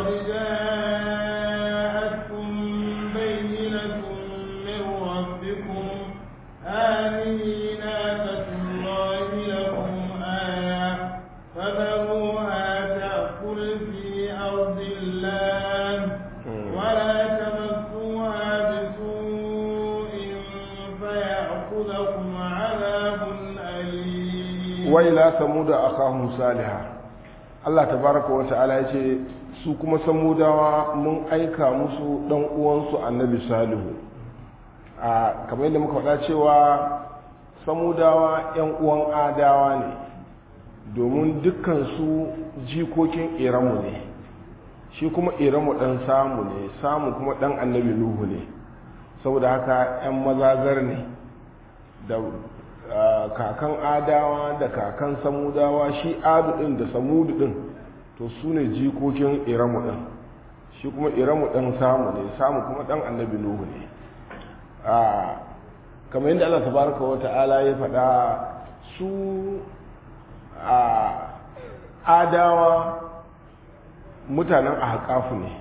قد جاءتكم بينة من ربكم هذه ناقة الله لكم آية فذروها تأكل في أرض الله ولا تمسوها بسوء فيأخذكم عذاب أليم وإلى ثمود أخاهم صالحا Allah tabaraka wa ta'ala ya ce su kuma samudawa mun aika musu dan uwansu annabi salihu a kamar yadda muka faɗa cewa samudawa yan uwan adawa ne domin dukkan su jikokin iramu ne shi kuma iramu dan samu ne samu kuma dan annabi nuhu ne saboda haka yan mazazar ne da kakan adawa da kakan samudawa shi adu din da samudu din to su ne jikokin iramu din shi kuma iramu din samu ne samu kuma dan annabi nuhu ne kamar yadda allah tabaraka wa ta'ala ya faɗa su adawa mutanen ahqafu ne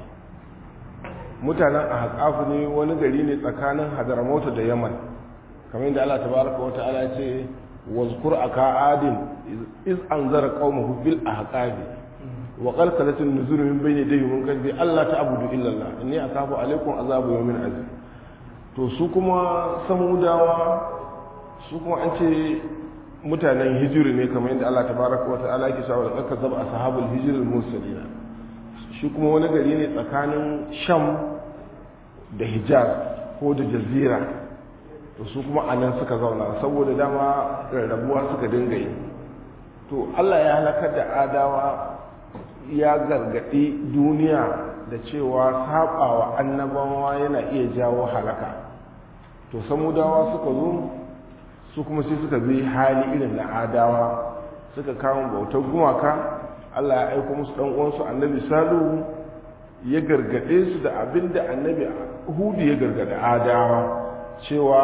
mutanen ahqafu ne wani gari ne tsakanin hadramaut da yaman kamar yadda Allah tabaraka wa ta'ala ce wazkur aka adin iz anzara qaumahu bil ahqabi wa qad qalat an-nuzur min bayni yadayhi min qalbi alla ta'budu illa Allah inni akafu alaykum azabu yawmin azim to su kuma samudawa su kuma an ce mutanen hijiri ne kamar yadda Allah tabaraka wa ta'ala yake cewa da kazzab ashabul hijr al-mursalin shi kuma wani gari ne tsakanin sham da hijaz ko da jazira to su kuma a nan suka zauna saboda dama rarrabuwa suka dinga yi to allah ya halakar da adawa ya gargaɗi duniya da cewa saɓawa annabawa yana iya jawo halaka to samudawa suka zo su kuma sai suka bi hali irin na adawa suka kawo bautar gumaka allah ya aiko musu ɗan uwansu annabi salu ya gargaɗe su da abin da annabi hudu ya gargaɗe adawa cewa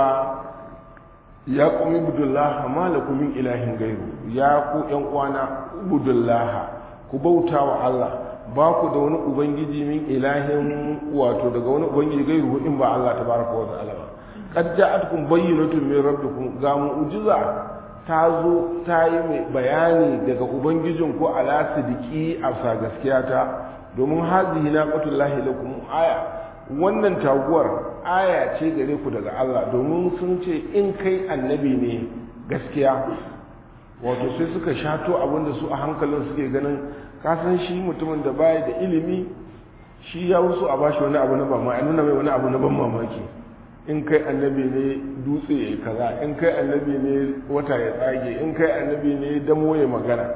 ya ƙumi budullaha malaku min ilahin gairu ya ku ‘yan uwana budullaha ku bauta wa Allah ba ku da wani ubangiji min ilahin wato daga wani ubangiji gairu in ba Allah ta baraka wa ta'ala ba qad ja'atkum bayyinatun min rabbikum ga mu'jiza ta zo ta yi mai bayani daga ubangijin ku ala sidiki a sa gaskiya ta domin hazihi naqatullahi lakum aya wannan taguwar aya ce gare ku daga Allah domin sun ce in kai annabi ne gaskiya wato sai suka shato abinda su a hankalin suke ganin kasan shi mutumin da baya da ilimi shi ya wasu a bashi wani abu na ba ma nuna mai wani abu na ban mamaki in kai annabi ne dutse ya kaza in kai annabi ne wata ya tsage in kai annabi ne damo ya magana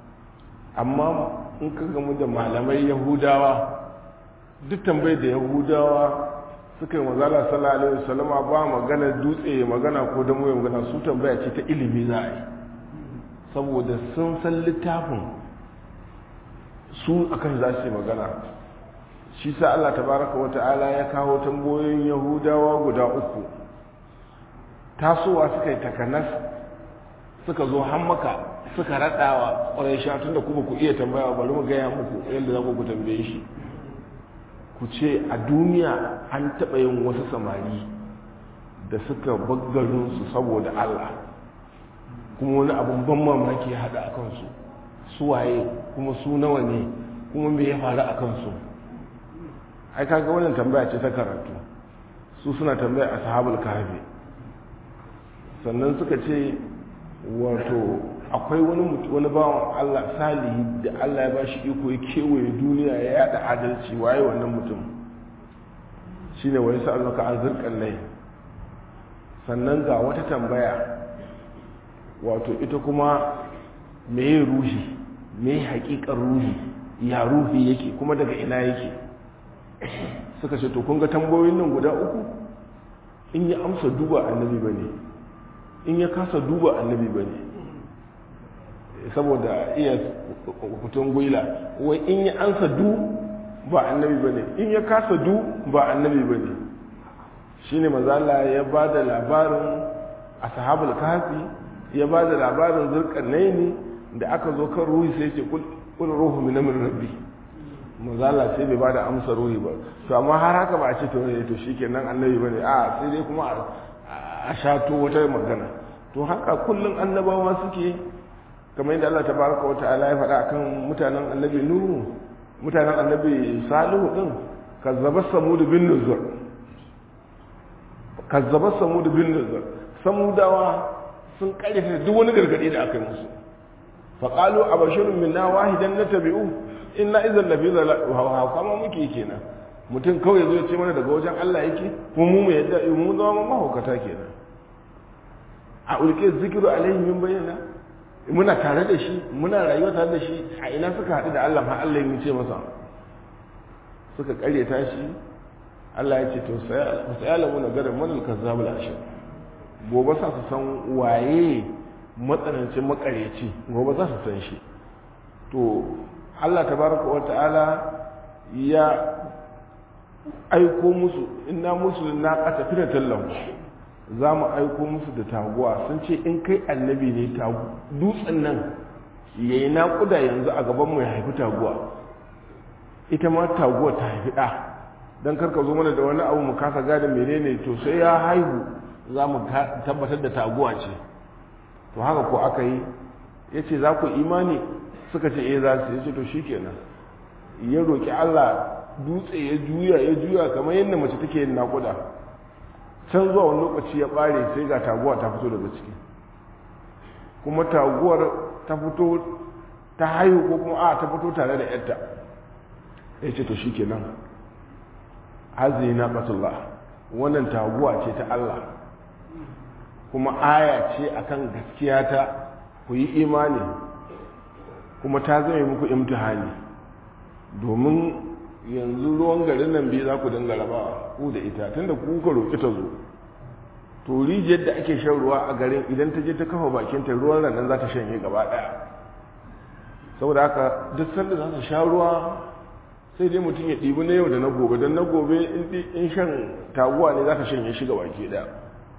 amma in ka gamu da malamai yahudawa duk tambayar da yahudawa suka yi mazala sallallahu alaihi wasallama ba magana dutse magana ko da ya magana su tambaya ce ta ilimi za a yi saboda sun san littafin su akan za su yi magana shi sa Allah tabaraka wa ta'ala ya kawo tambayoyin yahudawa guda uku tasowa suka yi takanas suka zo hammaka suka raɗawa ƙwarai sha tun da kuma ku iya tambaya bari mu gaya muku yadda za ku tambaye shi ku ce a duniya an taɓa yin wasu samari da suka baggarinsu saboda Allah kuma wani abin ban mamaki ya haɗa a kansu su waye kuma su nawa ne kuma me ya faru a kansu ai kaga wannan tambaya ce ta karatu su suna tambaya a sahabul kahfi sannan suka ce wato akwai wani wani bawan Allah salihi da Allah ya bashi iko ya kewaye duniya ya yada adalci waye wannan mutum shine wani sa'alaka an zirkan lai sannan ga wata tambaya wato ita kuma meye ruhi meye hakikar ruhi ya ruhi yake kuma daga ina yake suka ce to kun ga tambayoyin nan guda uku in ya amsa duba annabi bane in ya kasa duba annabi bane saboda iya kutun gwila wai in ya ansa du ba annabi bane in ya kasa du ba annabi bane shine mazala ya ba da labarin ashabul kafi ya ba da labarin zulkarnaini da aka zo kan ruhi sai ce kul ruhu min amri rabbi manzala sai bai ba da amsa ruhi ba to amma har haka ba a ce to ne to shikenan annabi bane a sai dai kuma a shato wata magana to haka kullun annabawa suke kamar yadda Allah tabaraka wa ta'ala ya faɗa akan mutanen annabi nuhu mutanen annabi salihu din kazzaba samud bin nuzur kazzaba samud bin nuzur samudawa sun karyata duk wani gargadi da aka yi musu faqalu abashirun minna wahidan natabi'u inna idan lafi zala kama muke kenan mutum kawai zo ya ce mana daga wajen Allah yake kuma mu mu yadda mu zama mahaukata kenan a ulke zikiru alaihi min bayyana muna tare da shi muna rayuwa tare da shi a ina suka haɗu da Allah har Allah ya ce masa suka karyata shi Allah ya ce to sai alamu na garin manal kazzabul ashir gobe sa su san waye matsanancin makaryaci gobe za su san shi to Allah tabaraka wa ta'ala ya aiko musu inna musu na qata firatan lahu za mu aiko musu da taguwa sun ce in kai annabi ne dutsen nan yayi naƙuda yanzu a gaban mu ya haifi taguwa ita ma taguwa ta haifi ɗa don karka zo mana da wani abu mu kasa gada menene to sai ya haihu za mu tabbatar da taguwa ce to haka ko aka yi ya ce za ku imani suka ce eh za su ya ce to shi kenan ya roƙi allah dutse ya juya ya juya kamar yadda mace take yin naƙuda can zuwa wani lokaci ya ɓare sai ga taguwa ta fito daga ciki kuma taguwar ta fito ta haihu ko kuma a ta fito tare da yarta ya ce to shi kenan hazi na batullah wannan taguwa ce ta allah kuma aya ce akan gaskiya ta ku yi imani kuma ta zama muku imtihani domin yanzu ruwan garin nan biyu za ku dinga rabawa ku da ita tunda ku ka roƙi ta zo to rijiyar da ake shan ruwa a garin idan ta je ta kafa bakinta ruwan nan za ta shanye gaba ɗaya saboda haka duk sanda za ta sha ruwa sai dai mutum ya ɗibi na yau da na gobe don na gobe in shan taguwa ne za ta shanye shi gaba ke ɗaya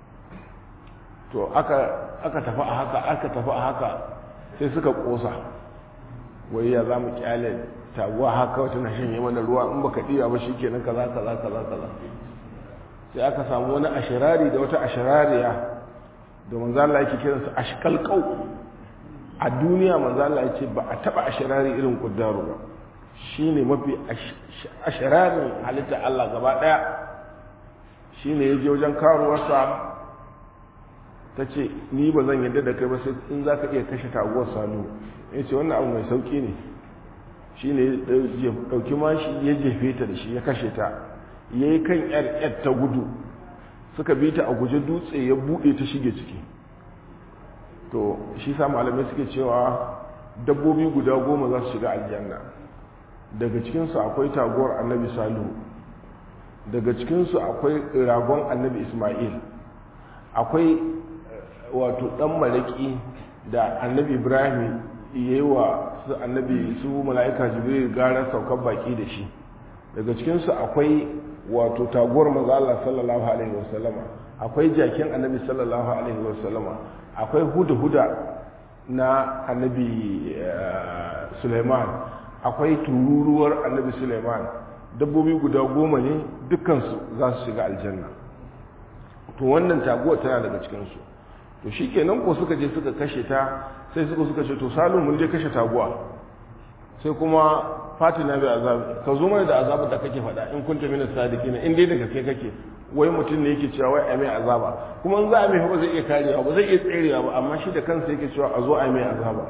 to aka tafi a haka aka tafi a haka sai suka ƙosa wai ya za mu kyale taguwa haka wata na shanye mana ruwa in baka ɗiya ba shi kenan kaza kaza kaza kaza sai aka samu wani ashirari da wata ashirariya da manzo Allah yake kiran su ashkal qau a duniya manzo Allah yake ba a taba ashirari irin kuddaru ba shine mafi ashirarin halitta Allah gaba daya shine yaje wajen karuwarsa ta ce ni ba zan yadda da kai ba sai in za ka iya kashe taguwar sanu ya ce wannan abu mai sauki ne shi ne ya ɗauki mashi ya jefe ta da shi ya kashe ta ya yi kan yar yar ta gudu suka bi ta a guje dutse ya buɗe ta shige ciki to shi sa malamai suke cewa dabbobi guda goma za su shiga aljanna daga cikinsu akwai taguwar annabi salihu daga cikinsu akwai ragon annabi ismail akwai wato dan malaki da annabi ibrahim yayi wa su annabi su mala'ika jibril gara saukar baki da shi daga cikinsu akwai wato taguwar manzo Allah sallallahu alaihi wasallama akwai jakin annabi sallallahu alaihi wasallama akwai huda-huda na annabi suleiman akwai tururuwar annabi suleiman dabbobi guda goma ne dukansu za su shiga aljanna to wannan taguwa tana daga cikinsu to shi kenan ko suka je suka kashe ta sai suka suka ce to salu mun je kashe taguwa sai kuma fatina bai azabi ka zo mana da azabu da kake faɗa in kunta mina sadiki in dai daga kai kake wai mutum ne yake cewa wai a mai azaba kuma in za a mai ba zai iya karewa ba zai iya tserewa ba amma shi da kansa yake cewa a zo a mai azaba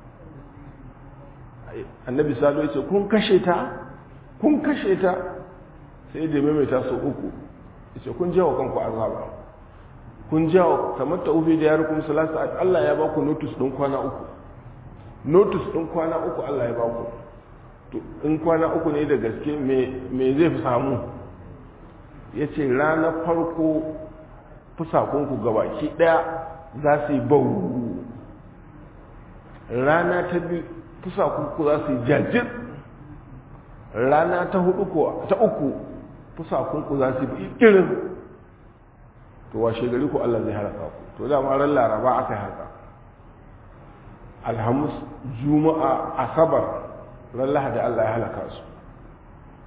annabi salo ya ce kun kashe ta kun kashe ta sai da maimaita sau uku ya ce kun jawo kanku azaba kun jawo kamar ta ufi da ya rukun salasa Allah ya baku notice ɗin kwana uku notice ɗin kwana uku Allah ya baku to in kwana uku ne da gaske me zai fi samu ya ce ranar farko fusakunku gabaki ɗaya za su yi bau rana ta biyu fusakunku za su yi jajir rana ta hudu ko ta uku fusakunku za su yi irin to washe gari ku Allah zai haraka ku to dama ran laraba aka yi haka alhamis juma'a asabar ran lahadi Allah ya halaka su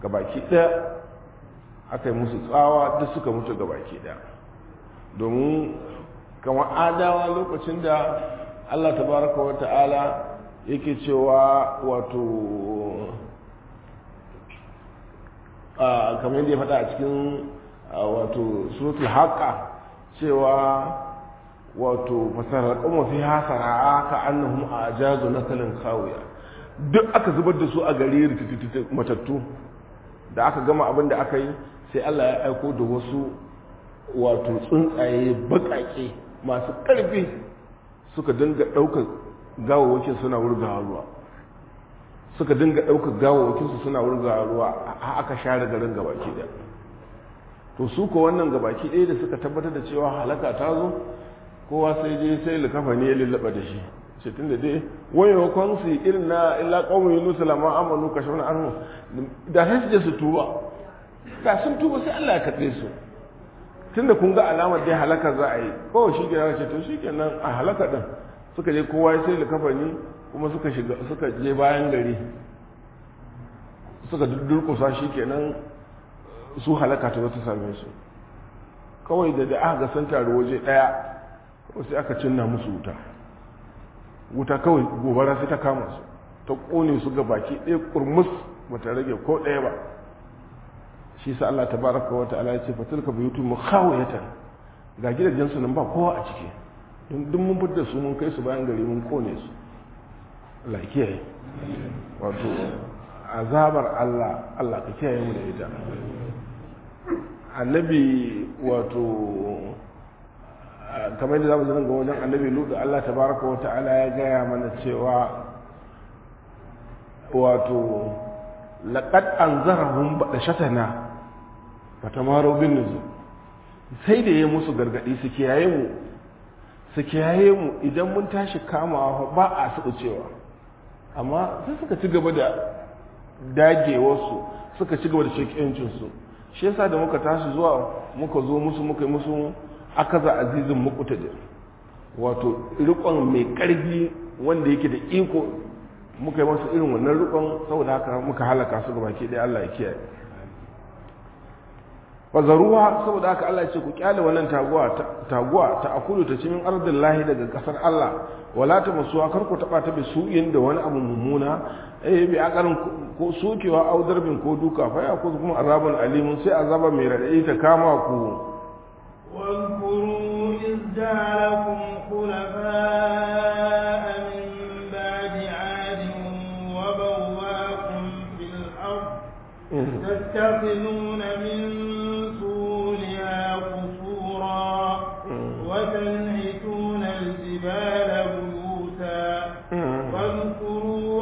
gabaki ɗaya aka yi musu tsawa duk suka mutu gabaki ɗaya domin kamar adawa lokacin da allah tabaraka wa ta'ala yake cewa wato kamar yadda ya faɗa a cikin wato suratul haqqa cewa wato fasarar kuma fi hasara ka annahum ajazu nakalin khawiya duk aka zubar da su a gari matattu da aka gama abin da aka yi sai Allah ya aiko da wasu wato tsuntsaye baƙaƙe masu ƙarfi suka dinga ɗaukar gawawakin suna wurgawa ruwa suka dinga ɗaukar gawawakinsu suna wurgawa ruwa aka share garin gabaki ɗaya to su ko wannan gabaki ɗaya da suka tabbatar da cewa halaka ta zo kowa sai je sai likafa ne ya lullaba da shi ce tun da dai wayewa kwansu irin na illa ƙaunar yunus lama amanu kashe wani anhu da sai su je su tuba da sun tuba sai allah ya katse su tun da kun ga alamar dai halaka za a yi kawai shi gina ce to shi kenan a halaka ɗin suka je kowa ya sai likafa ne kuma suka shiga suka je bayan gari suka durkusa shi kenan su halaka ta wata same su kawai da da aka ga sun taru waje ɗaya sai aka cinna musu wuta wuta kawai gobara sai ta kama su ta kone su ga baki ɗaya kurmus ba ta rage ko ɗaya ba shi sa Allah ta baraka wa ta'ala ya ce fatilka buyutu mukhawiyatan ga gidajen su nan ba kowa a ciki don duk mun fitar su mun kai su bayan gari mun kone su Allah kiyaye wato azabar Allah Allah ka kiyaye mu da ita annabi wato kamar da zamu zanga wajen annabi lutu Allah tabaraka wa ta'ala ya gaya mana cewa wato laqad anzarahum badashatana fatamaru bin nuzul sai da yayi musu gargadi su kiyaye mu su kiyaye mu idan mun tashi kamawa ba a su cewa amma sai suka ci gaba da dagewarsu suka ci gaba da shekiyancinsu shi yasa da muka tashi zuwa muka zo musu muka yi musu akaza azizin muqtadir wato rikon mai karfi wanda yake da iko muka yi masa irin wannan rikon saboda haka muka halaka su gabaki ɗaya Allah ya kiyaye fazaruwa saboda haka Allah ya ce ku kyale wannan taguwa taguwa ta akulu ta cimin ardin lahi daga kasar Allah wala ta masuwa kar ku taba ta bi su'in da wani abu mummuna eh bi akarin ko sukewa au darbin ko duka fa ya kuzu kuma azabun alimun sai azaba mai radadi ta kama ku واذكروا إذ جعلكم خلفاء من بعد عاد وبواكم في الأرض تتخذون من سهولها قصورا وتنحتون الجبال بيوتا واذكروا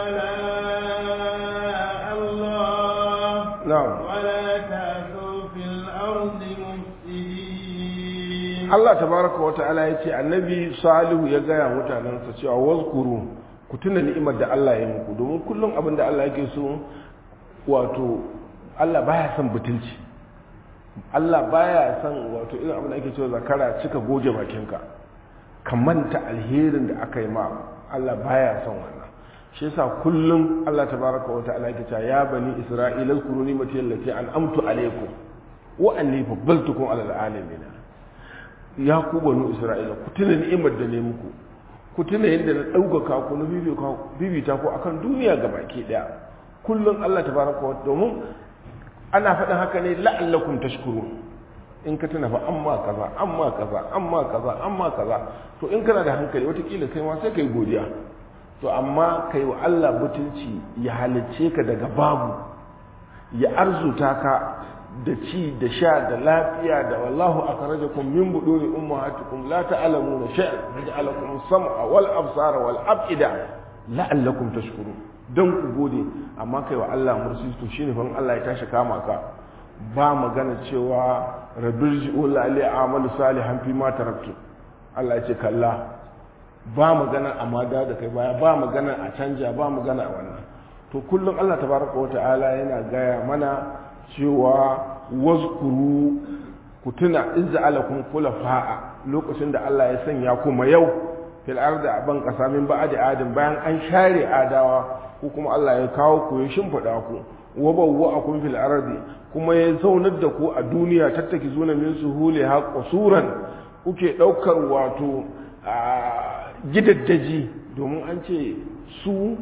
آلاء الله na'am ولا تعثوا في الأرض مفسدين Allah tabaraka wa ta'ala ya ce annabi salihu ya gaya mutanensa cewa wazkuru ku tuna ni'imar da Allah ya muku domin kullum abin da Allah yake so wato Allah baya son butulci Allah baya son wato irin abin da ake cewa zakara cika goge bakinka ka manta alherin da aka yi ma Allah baya son wannan shi yasa kullum Allah tabaraka wa ta'ala yake cewa ya bani isra'ila zkuru ni'mati allati an'amtu alaykum wa anni faddaltukum 'ala al'alamin ya ku banu isra'ila ku tuna ni'imar da ne muku ku tuna yadda na ɗaukaka ku na bibita ku akan duniya ga baki ɗaya kullum Allah ta baraka wa domin ana faɗin haka ne la'allakum tashkurun in ka tuna fa amma kaza amma kaza amma kaza amma kaza to in kana da hankali watakila kai ma sai kai godiya to amma kai wa Allah mutunci ya halicce ka daga babu ya arzuta ka da ci da sha da lafiya da wallahu akhrajakum min buduni ummahatikum la ta'lamuna shay'an ja'alakum sam'a wal absara wal af'ida la'allakum tashkurun dan ku gode amma kai wa Allah mursi to shine fa Allah ya tashi kama ka ba magana cewa rabirji'u la li amalu salihan fi ma taraktu Allah ya ce kalla ba magana amada da kai baya ba magana a canja ba magana a wannan to kullum Allah tabaraka wa ta'ala yana gaya mana cewa wazkuru ku tuna in ja'alakum khulafa'a lokacin da Allah ya sanya kuma yau fil ardi a ban kasa min ba'di adin bayan an share adawa ko kuma Allah ya kawo ku ya shimfida ku wa bawwa'akum fil ardi kuma ya zaunar da ku a duniya tattaki zuna min suhuliha qusuran kuke daukar wato gidaddaji domin an ce su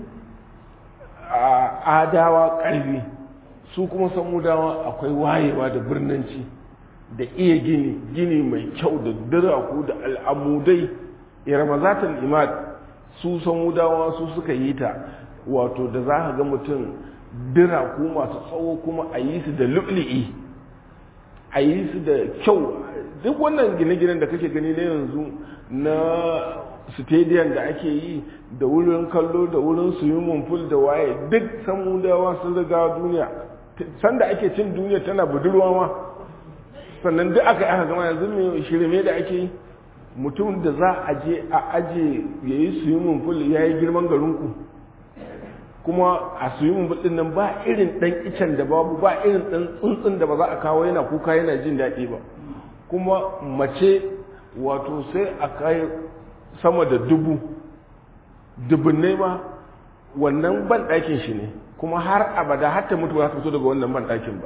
adawa ƙarfi su kuma samudawa akwai wayewa da birnanci da iya gini gini mai kyau da diraku da al'amudai iramazatul imad su samudawa su suka yi ta wato da za ka ga mutum diraku masu tsawo kuma a yi su da lu'li'i a yi su da kyau duk wannan gine-ginen da kake gani na yanzu na stadium da ake yi da wurin kallo da wurin swimming pool da waye duk samudawa sun riga duniya sanda ake cin duniya tana budurwa ma sannan duk aka yi aka gama yanzu mai shirme da ake yi mutum da za a je a aje ya yi swimming pool ya yi girman garinku kuma a swimming pool din nan ba irin dan icen da babu ba irin dan tsuntsun da ba za a kawo yana kuka yana jin daɗi ba kuma mace wato sai a kai sama da dubu dubunnai ma wannan ban ɗakin shi ne kuma har abada har ta mutu ba za ta fito daga wannan ban ɗakin ba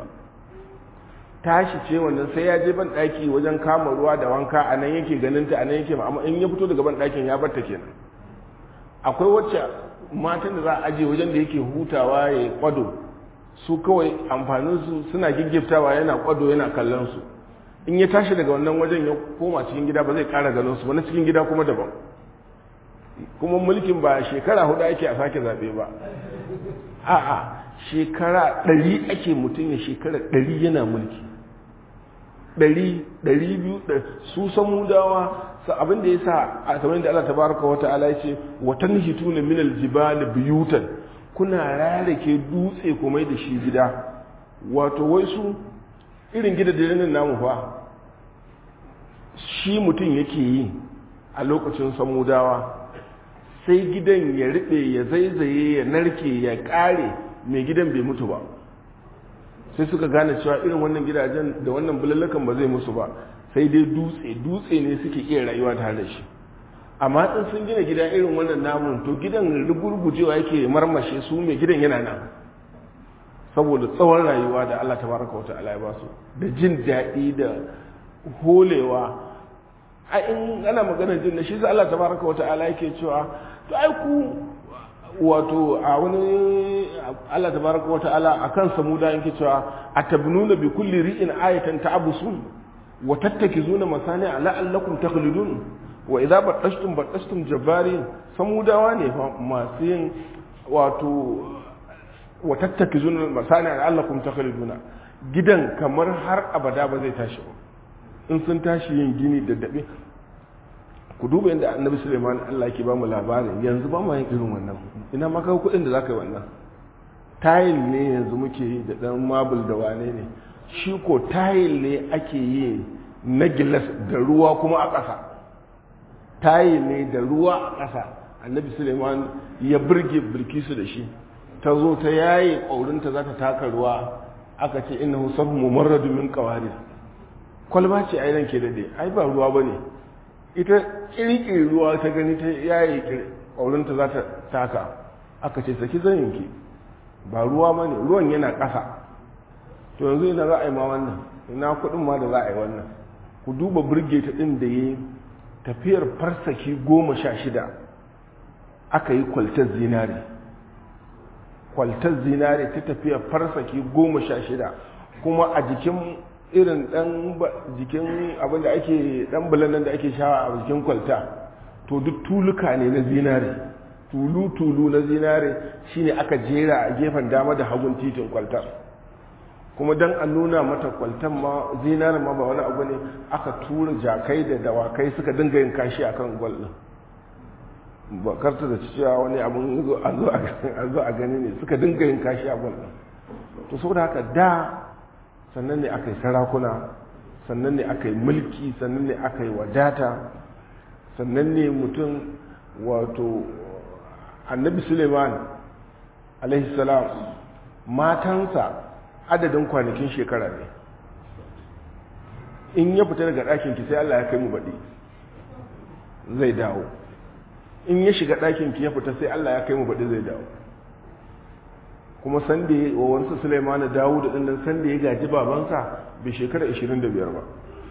tashi ce wannan sai ya je ban ɗaki wajen kama ruwa da wanka a nan yake ganin ta a nan yake amma in ya fito daga ban ɗakin ya barta kenan akwai wacce matan da za a aje wajen da yake hutawa ya kwado su kawai amfanin su suna giggiftawa yana kwado yana kallon su in ya tashi daga wannan wajen ya koma cikin gida ba zai ƙara ganin su ba na cikin gida kuma daban kuma mulkin ba shekara hudu ake a sake zaɓe ba a'a shekara ɗari ake mutum ya shekara ɗari yana mulki ɗari ɗari biyu su samudawa sa abin da ya sa a kamar da Allah tabaraka wa ta'ala ya ce watan hituna min aljibal biyutan kuna rarake dutse kuma da shi gida wato wai su irin gidajen namu fa shi mutum yake yi a lokacin samudawa sai gidan ya riɓe ya zaizaye ya narke ya ƙare mai gidan bai mutu ba sai suka gane cewa irin wannan gidajen da wannan bulallakan ba zai musu ba sai dai dutse dutse ne suke iya rayuwa tare da shi amma in sun gina gida irin wannan namun to gidan rugurgujewa yake marmashe su mai gidan yana nan saboda tsawon rayuwa da Allah tabaraka wa ta'ala ya ba su da jin daɗi da holewa a in ana maganar jin da shi sai Allah tabaraka wa ta'ala yake cewa to ai ku wato a wani Allah tabaraka wa ta'ala akan samuda yake cewa atabnuna bi kulli ri'in ayatan ta'busun wa tattakizuna masani'a la'allakum takhludun wa idza battashtum battashtum jabbarin samudawa ne masu yin wato wa tattakizuna masani'a la'allakum takhluduna gidan kamar har abada ba zai tashi ba in sun tashi yin gini da dabe ku duba yadda annabi suleiman allah ke ba mu labarin yanzu ba mu yin irin wannan ina maka kuɗin da za ka yi wannan tayil ne yanzu muke yi da ɗan mabul da wane ne shi ko tayil ne ake yi na gilas da ruwa kuma a ƙasa tayil ne da ruwa a ƙasa annabi suleiman ya birge bilkisu da shi ta zo ta yaye ƙaurinta za ta taka ruwa aka ce innahu sabu mumarradu min qawarir kwalba ce a nan ke daɗe ai ba ruwa ba ne ita ƙirƙiri ruwa ta gani ta yayi ƙaurinta za ta taka aka ce saki zaninki ba ruwa ba ne ruwan yana ƙasa to yanzu ina za a yi ma wannan ina kuɗin ma da za a yi wannan ku duba birge ta ɗin da ya tafiyar farsaki goma sha shida aka yi kwaltar zinare kwaltar zinare ta tafiyar farsaki goma sha shida kuma a jikin irin dan jikin abin da ake dan bulanan da ake shawa a jikin kwalta to duk tuluka ne na zinare tulu-tulu na zinare shine aka jera a gefen dama da hagun titin kwaltar kuma dan an nuna mata kwaltan ma zinare ma ba wani abu ne aka tura jakai da dawakai suka dinga yin kashi akan gwal din ba karta da cewa wani abun a zo a gani ne suka dinga yin kashi a gwal din to saboda haka da sannan ne aka yi sarakuna sannan ne aka yi mulki sannan ne aka yi wadata sannan ne mutum wato annabi suleiman alaihissalam matansa adadin kwanakin shekara ne in ya fita daga ɗakinki sai allah ya kai mu baɗi zai dawo in ya shiga ɗakinki ya fita sai allah ya kai mu baɗi zai dawo kuma sanda ya wa wansu Sulaiman Dawud din nan sanda ya gaji babansa bai shekara 25 ba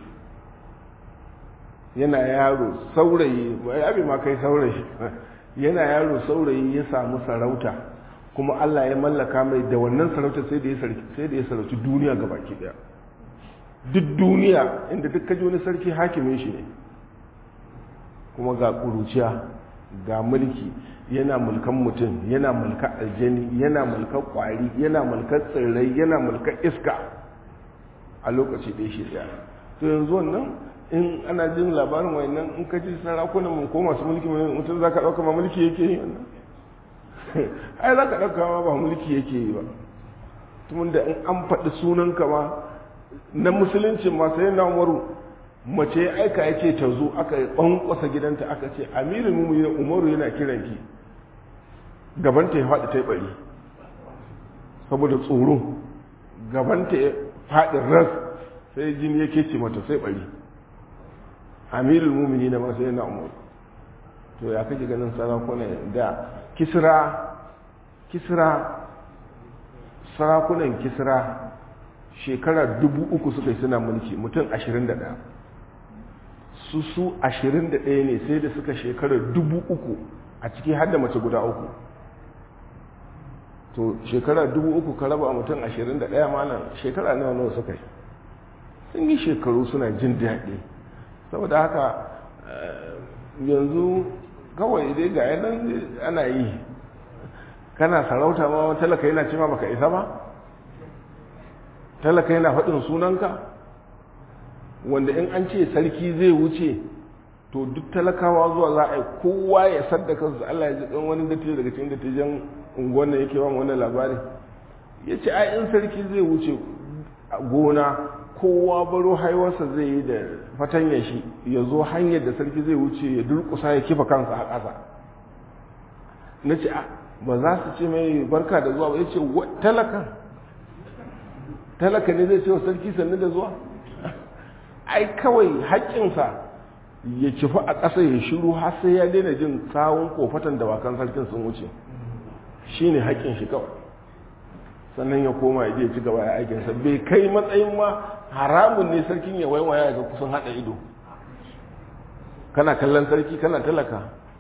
yana yaro saurayi abi ma kai saurayi yana yaro saurayi ya samu sarauta kuma Allah ya mallaka mai da wannan sarauta sai da ya sarki sai da ya sarauci duniya gabaki daya duk duniya inda duk kaji wani sarki hakimin shi ne kuma ga kuruciya ga mulki yana mulkan mutum yana mulkan aljani yana mulkan kwari yana mulkan tsirrai yana mulkan iska a lokaci ɗaya shi ɗaya to yanzu wannan in ana jin labarin wayannan in ka ji sarakunan mu ko masu mulki mutum za ka ɗauka ma mulki yake yi wannan ai za ka ɗauka ma ba mulki yake yi ba tumun da in an faɗi sunan ka ma na musulunci ma sai na umaru mace aika ya ce ta zo aka ƙwanƙwasa gidanta aka ce amirin mu umaru yana kiran ki gabanta ya faɗi ta yi ɓari saboda tsoro gabanta ya faɗi ras sai jini ya kece mata sai ɓari amirul mumini na masu yana umar to ya kake ganin sarakuna da kisra kisra sarakunan kisra shekara dubu uku suka yi suna mulki mutum ashirin da ɗaya su su ashirin da ɗaya ne sai da suka shekara dubu uku a ciki har da mace guda uku to shekara dubu uku ka raba mutum ashirin da ɗaya malam shekara nawa nawa suka yi sun yi shekaru suna jin daɗi saboda haka yanzu kawai dai ga yanan ana yi kana sarauta ma talaka yana cima baka isa ba talaka yana faɗin sunanka wanda in an ce sarki zai wuce to duk talakawa zuwa za a yi kowa ya sadda kansu Allah ya ji ɗan wani dattijo daga cikin dattijan unguwan da yake wani wannan labari ya ce ai in sarki zai wuce a gona kowa baro haiwarsa zai yi da fatanya shi ya zo hanyar da sarki zai wuce ya durkusa ya kifa kansa a ƙasa na ce ba za su ce mai barka da zuwa ba ya ce talakan talaka ne zai ce wa sarki sannu da zuwa ai kawai haƙƙinsa ya kifi a ƙasa ya shiru har sai ya daina jin tsawon kofatan dawakan sarkin sun wuce shi ne haƙƙin shi kawai sannan ya koma ya je ci gaba ya aikinsa bai kai matsayin ma haramun ne sarkin ya waiwaya ga kusan haɗa ido kana kallon sarki kana talaka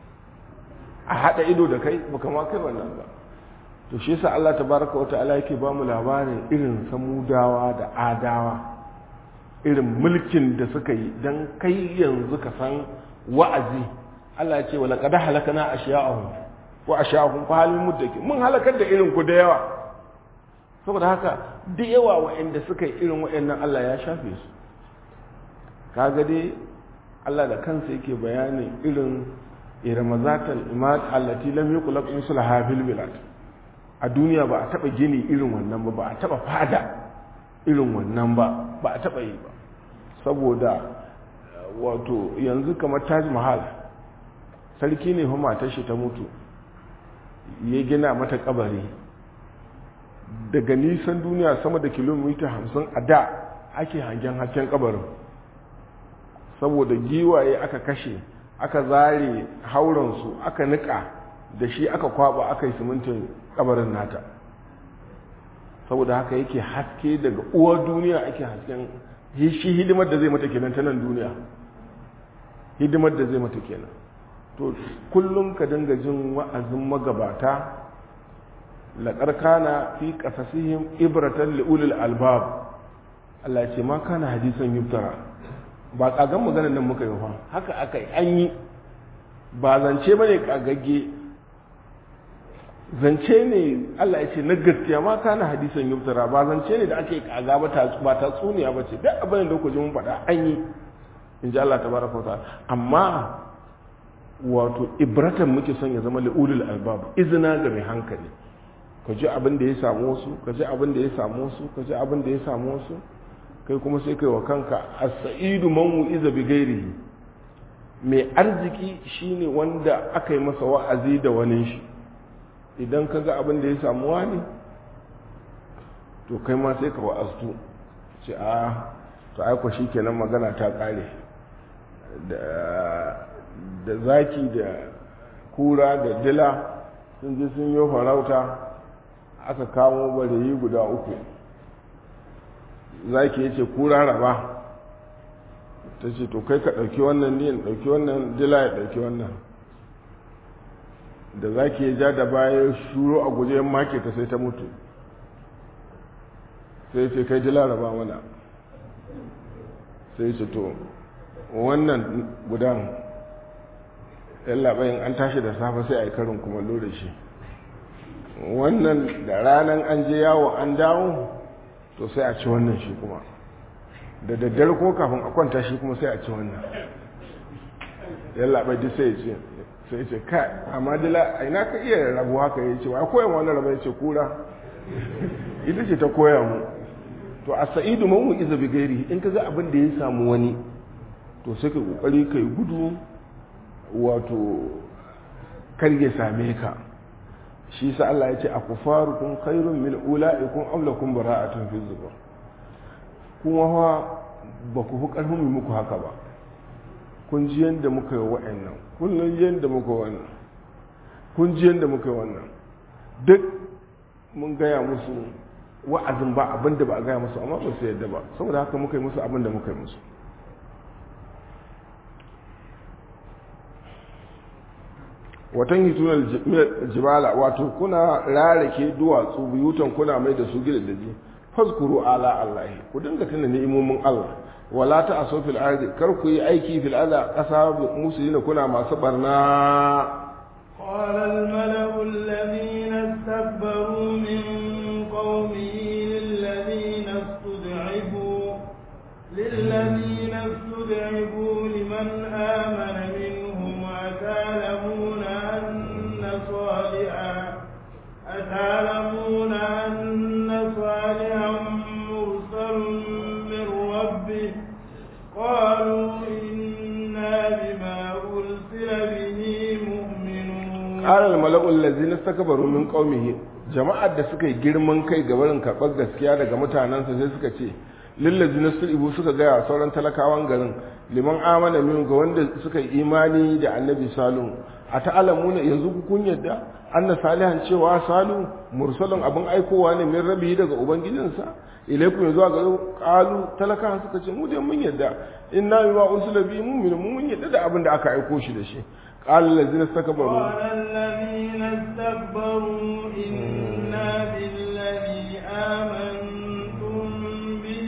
a haɗa ido da kai baka ma kai wannan ba to shi yasa Allah tabaraka wa ta'ala yake ba mu labarin irin samudawa da adawa irin mulkin da suka yi dan kai yanzu ka san wa'azi Allah ya ce wa laqad halakana ashiya'ahum wa ashiya'ahum fa halin muddaki mun halakar da irin ku da yawa saboda haka da yawa waɗanda suka yi irin waɗannan Allah ya shafe su kaga dai Allah da kansa yake bayanin irin irmazatal imad allati lam yuqlaq mislaha fil bilad a duniya ba a taba gini irin wannan ba ba a taba fada irin wannan ba ba a taba yi ba saboda wato yanzu kamar Taj Mahal sarki ne fa matar shi ta mutu ya gina mata kabari daga nisan duniya sama da kilomita hamsin a da ake hangen hasken kabarin saboda giwaye aka kashe aka zare hauransu aka nika da shi aka kwaba aka yi simintin kabarin nata saboda haka yake haske daga uwa duniya ake hasken shi hidimar da zai mata kenan ta nan duniya hidimar da zai mata kenan to kullum ka dinga jin wa'azin magabata laƙar kana fi ƙasasihim ibratan li'ulil albab Allah ce ma kana hadisan yuftara ba ƙagan maganar nan muka yi fa haka aka yi an yi ba zance ba ne ƙagagge zance ne Allah ya ce na gaskiya ma kana hadisan yuftara ba zance ne da ake ƙaga ba ta tsuniya ba ce duk abin da ku ji mun faɗa an yi in ji Allah tabaraka wa ta'ala amma wato ibratan muke son ya zama li'ulil albab izina ga mai hankali ka ji abin da ya samu wasu ka ji abin da ya samu wasu ka ji abin da ya samu wasu kai kuma sai kai wa kanka as-sa'idu man wu'iza bi ghairihi mai arziki shine wanda aka yi masa wa'azi da wani shi idan ka ga abin da ya samu wani to kai ma sai ka wa'aztu ce a to aiko kenan magana ta kare da zaki da kura da dila sun ji sun yi farauta aka kamo bareyi guda uku zaki yace kura raba ta ce to kai ka ɗauki wannan ne ɗauki wannan dila ya ɗauki wannan da zaki ya ja da baya shuro a guje make ta sai ta mutu sai ce kai dila raba mana sai ce to wannan gudan yallaɓayin an tashi da safe sai a yi karin kumallo da shi wannan da ranar an je yawo an dawo to sai a ci wannan shi kuma da daddare ko kafin a kwanta shi kuma sai a ci wannan yallaɓai duk sai ya ce sai ce kai amma dila a ina ka iya rabu haka ya ce wa koyan wani rabu ya ce kura ita ce ta koya mu to a sa'idu mamu iza bi gairi in ka ga abin da ya samu wani to sai ka kokari ka yi gudu wato kar ya same ka shi sa Allah ya ce a kufarukum khairun min ula'ikum am lakum bara'atun fi zubur kuma fa ba ku fi karfin mu muku haka ba kun ji yanda muka yi wa'annan kun ji yanda muka wannan kun ji yanda muka yi wannan duk mun gaya musu wa'azin ba abin da ba a gaya musu amma ba su yadda ba saboda haka muka yi musu abin da muka yi musu watan hitunar jibala wato kuna rarake duwatsu buyutan kuna mai da su gidaje fazkuru ala allahi ku dinga tuna ni'imomin Allah wala ta aso fil ardi kar ku yi aiki fil ardi kasa musulina kuna masu barna قال الملأ الذين استكبروا من قومه للذين استضعفوا للذين استضعفوا لمن آمن منهم أتعلمون أن صالحا أتعلمون أن صالحا مرسل من ربه قالوا إنا بما أرسل به مؤمنون قال الملأ الذين استكبروا من قومه jama'ar da suka yi girman kai ga barin karɓar gaskiya daga mutanensa sai suka ce lillazi na ibu suka gaya sauran talakawan garin liman amana min ga wanda suka yi imani da annabi salu a ta'alamuna yanzu ku kun yadda anna salihan cewa salu mursalin abin aikowa ne min rabi daga ubangijinsa ilaikum yanzu ga qalu talakawan suka ce mu dai mun yadda inna bima ursila bi mu'minu mun yadda da abin da aka aiko shi da shi قال الذين استكبروا قال الذين استكبروا إنا بالذي آمنتم به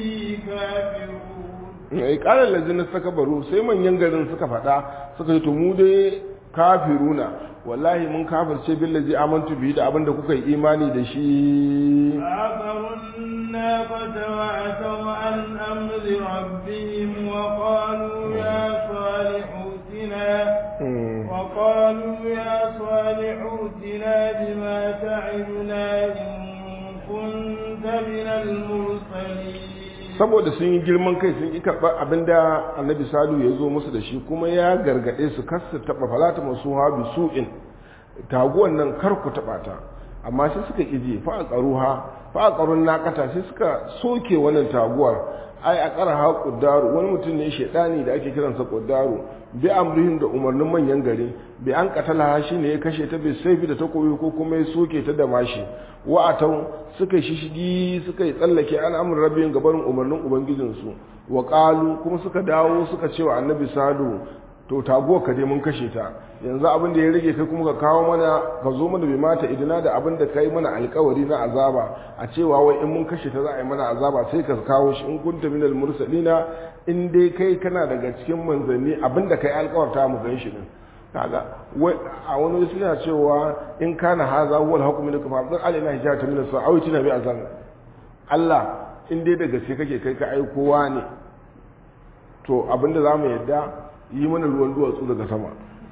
كافرون ai ƙarar lazina suka baro sai manyan garin suka faɗa suka yi mu dai kafiruna wallahi mun kafirce billazi amantu bihi da abinda kuka yi imani da shi فعقروا الناقة وعتوا عن أمر ربهم وقالوا يا صالح ائتنا وقالوا يا صالح ائتنا بما تعدنا إن كنت من المرسلين saboda sun yi girman kai sun yi karɓar abinda annabi salu ya zo musu da shi kuma ya gargaɗe su kar su taɓa falata masu habi su'in taguwan nan kar ku taɓa ta amma sai suka ƙiji fa a ƙaruha fa a ƙarun naƙata sai suka soke wannan taguwar ai a ƙara ha ƙuddaru wani mutum ne shaidani da ake kiransa ƙuddaru bi amrihin da umarnin manyan gari bi an katala shi ne ya kashe ta bai saifi da takobi ko kuma ya soke ta da mashi wa'atau suka shishigi suka yi tsallake al'amuran rabin gabarin umarnin ubangijinsu wa ƙalu kuma suka dawo suka cewa annabi salu to taguwa ka je mun kashe ta yanzu abin da ya rage kai kuma ka kawo mana ka zo mana bai mata idina da abin da kai mana alkawari na azaba a cewa wai in mun kashe ta za a yi mana azaba sai ka kawo shi in kunta minal mursalina in dai kai kana daga cikin manzanni abin da kai alkawarta mu gan shi din kaga a wani suna cewa in kana haza huwal hukmu laka fa abdan alaina hijata min as-sa'awi tina bi azan Allah in dai daga sai kake kai ka aikowa ne to abinda zamu yadda yi mana ruwan duwatsu daga sama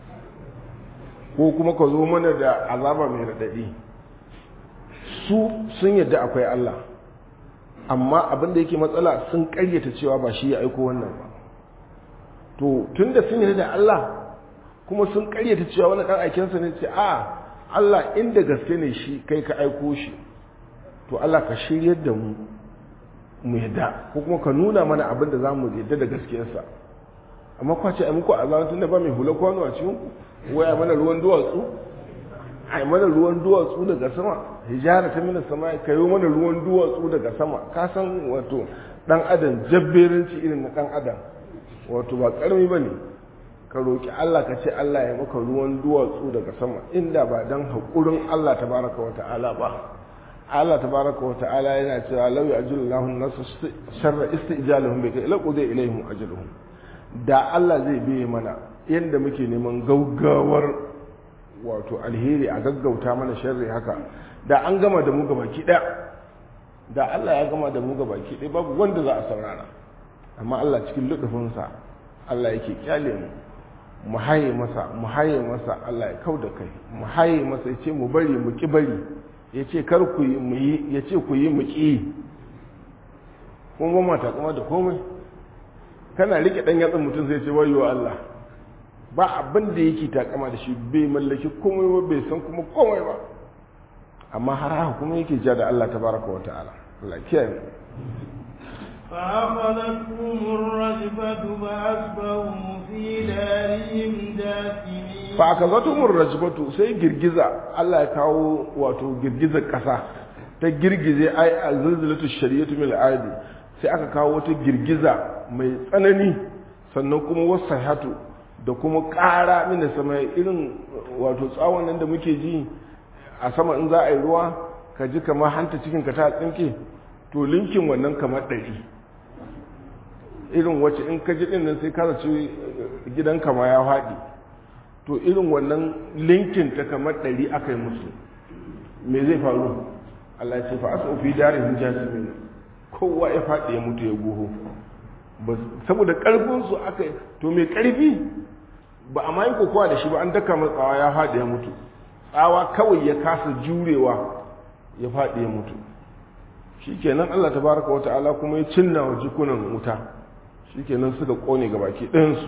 ko kuma ka zo mana da azaba mai raɗaɗi su sun yadda akwai Allah amma abinda yake matsala sun ƙaryata cewa ba shi ya aiko wannan ba to tun da sun yadda da Allah kuma sun ƙaryata cewa wani ɗan aikinsa ne ce a Allah inda gaske ne shi kai ka aiko shi to Allah ka shiryar da mu mu yadda ko kuma ka nuna mana abin da za mu yadda da gaskiyarsa amma kwa ce a muku azaba tun da ba mai hula kwano a cikin ku waya mana ruwan duwatsu ai mana ruwan duwatsu daga sama hijara ta mina sama ka yi mana ruwan duwatsu daga sama ka san wato dan adam jabberanci irin na dan adam wato ba karami bane ka roki Allah ka ce Allah ya maka ruwan duwatsu daga sama inda ba dan hakurin Allah tabaraka wa ta'ala ba Allah tabaraka wa ta'ala yana cewa law ya'jilu Allahu an-nasa sharra istijalahum bi ila qudi ilayhim ajluhum da Allah zai biye mana yanda muke neman gaugawar wato alheri a gaggauta mana sharri haka da an gama da mu gabaki daya da Allah ya gama da mu gabaki daya babu wanda za a saurara amma Allah cikin ludufinsa Allah yake kyale mu mu haye masa mu haye masa Allah ya kauda kai mu haye masa ya ce mu bari mu ki bari ya ce kar ku yi mu yi ya ce ku yi mu ki kun ba mata kuma da komai kana rike dan yatsan mutum sai ce wayo Allah ba abin da yake takama da shi bai mallaki komai ba bai san kuma komai ba amma har haka kuma yake ja da Allah tabaraka wa ta'ala Allah kiyaye فأخذتهم الرجفة فأصبحوا في دارهم جاثمين فأخذتهم الرجفة sai girgiza Allah ya kawo wato girgizar ƙasa ta girgize ai alzalzalatu shari'atu mil adi sai aka kawo wata girgiza mai tsanani sannan kuma wasahatu da kuma ƙara mina sama irin wato tsawon nan da muke ji a sama in za a yi ruwa ka ji kamar hanta cikin ka ta tsinke to linkin wannan kamar ɗari irin wacce in ka ji ɗin nan sai ka zaci gidan kama ya faɗi to irin wannan linkin ta kamar ɗari aka yi musu me zai faru Allah ya ce fa asu fi darin jasimin kowa ya faɗi ya mutu ya goho saboda ƙarfinsu aka to mai ƙarfi ba a mayi kokowa da shi ba an daka tsawa ya faɗi ya mutu tsawa kawai ya kasa jurewa ya faɗi ya mutu shi kenan Allah ta baraka wa ta'ala kuma ya cinna wa jikunan wuta shi kenan suka ƙone ga baki ɗayansu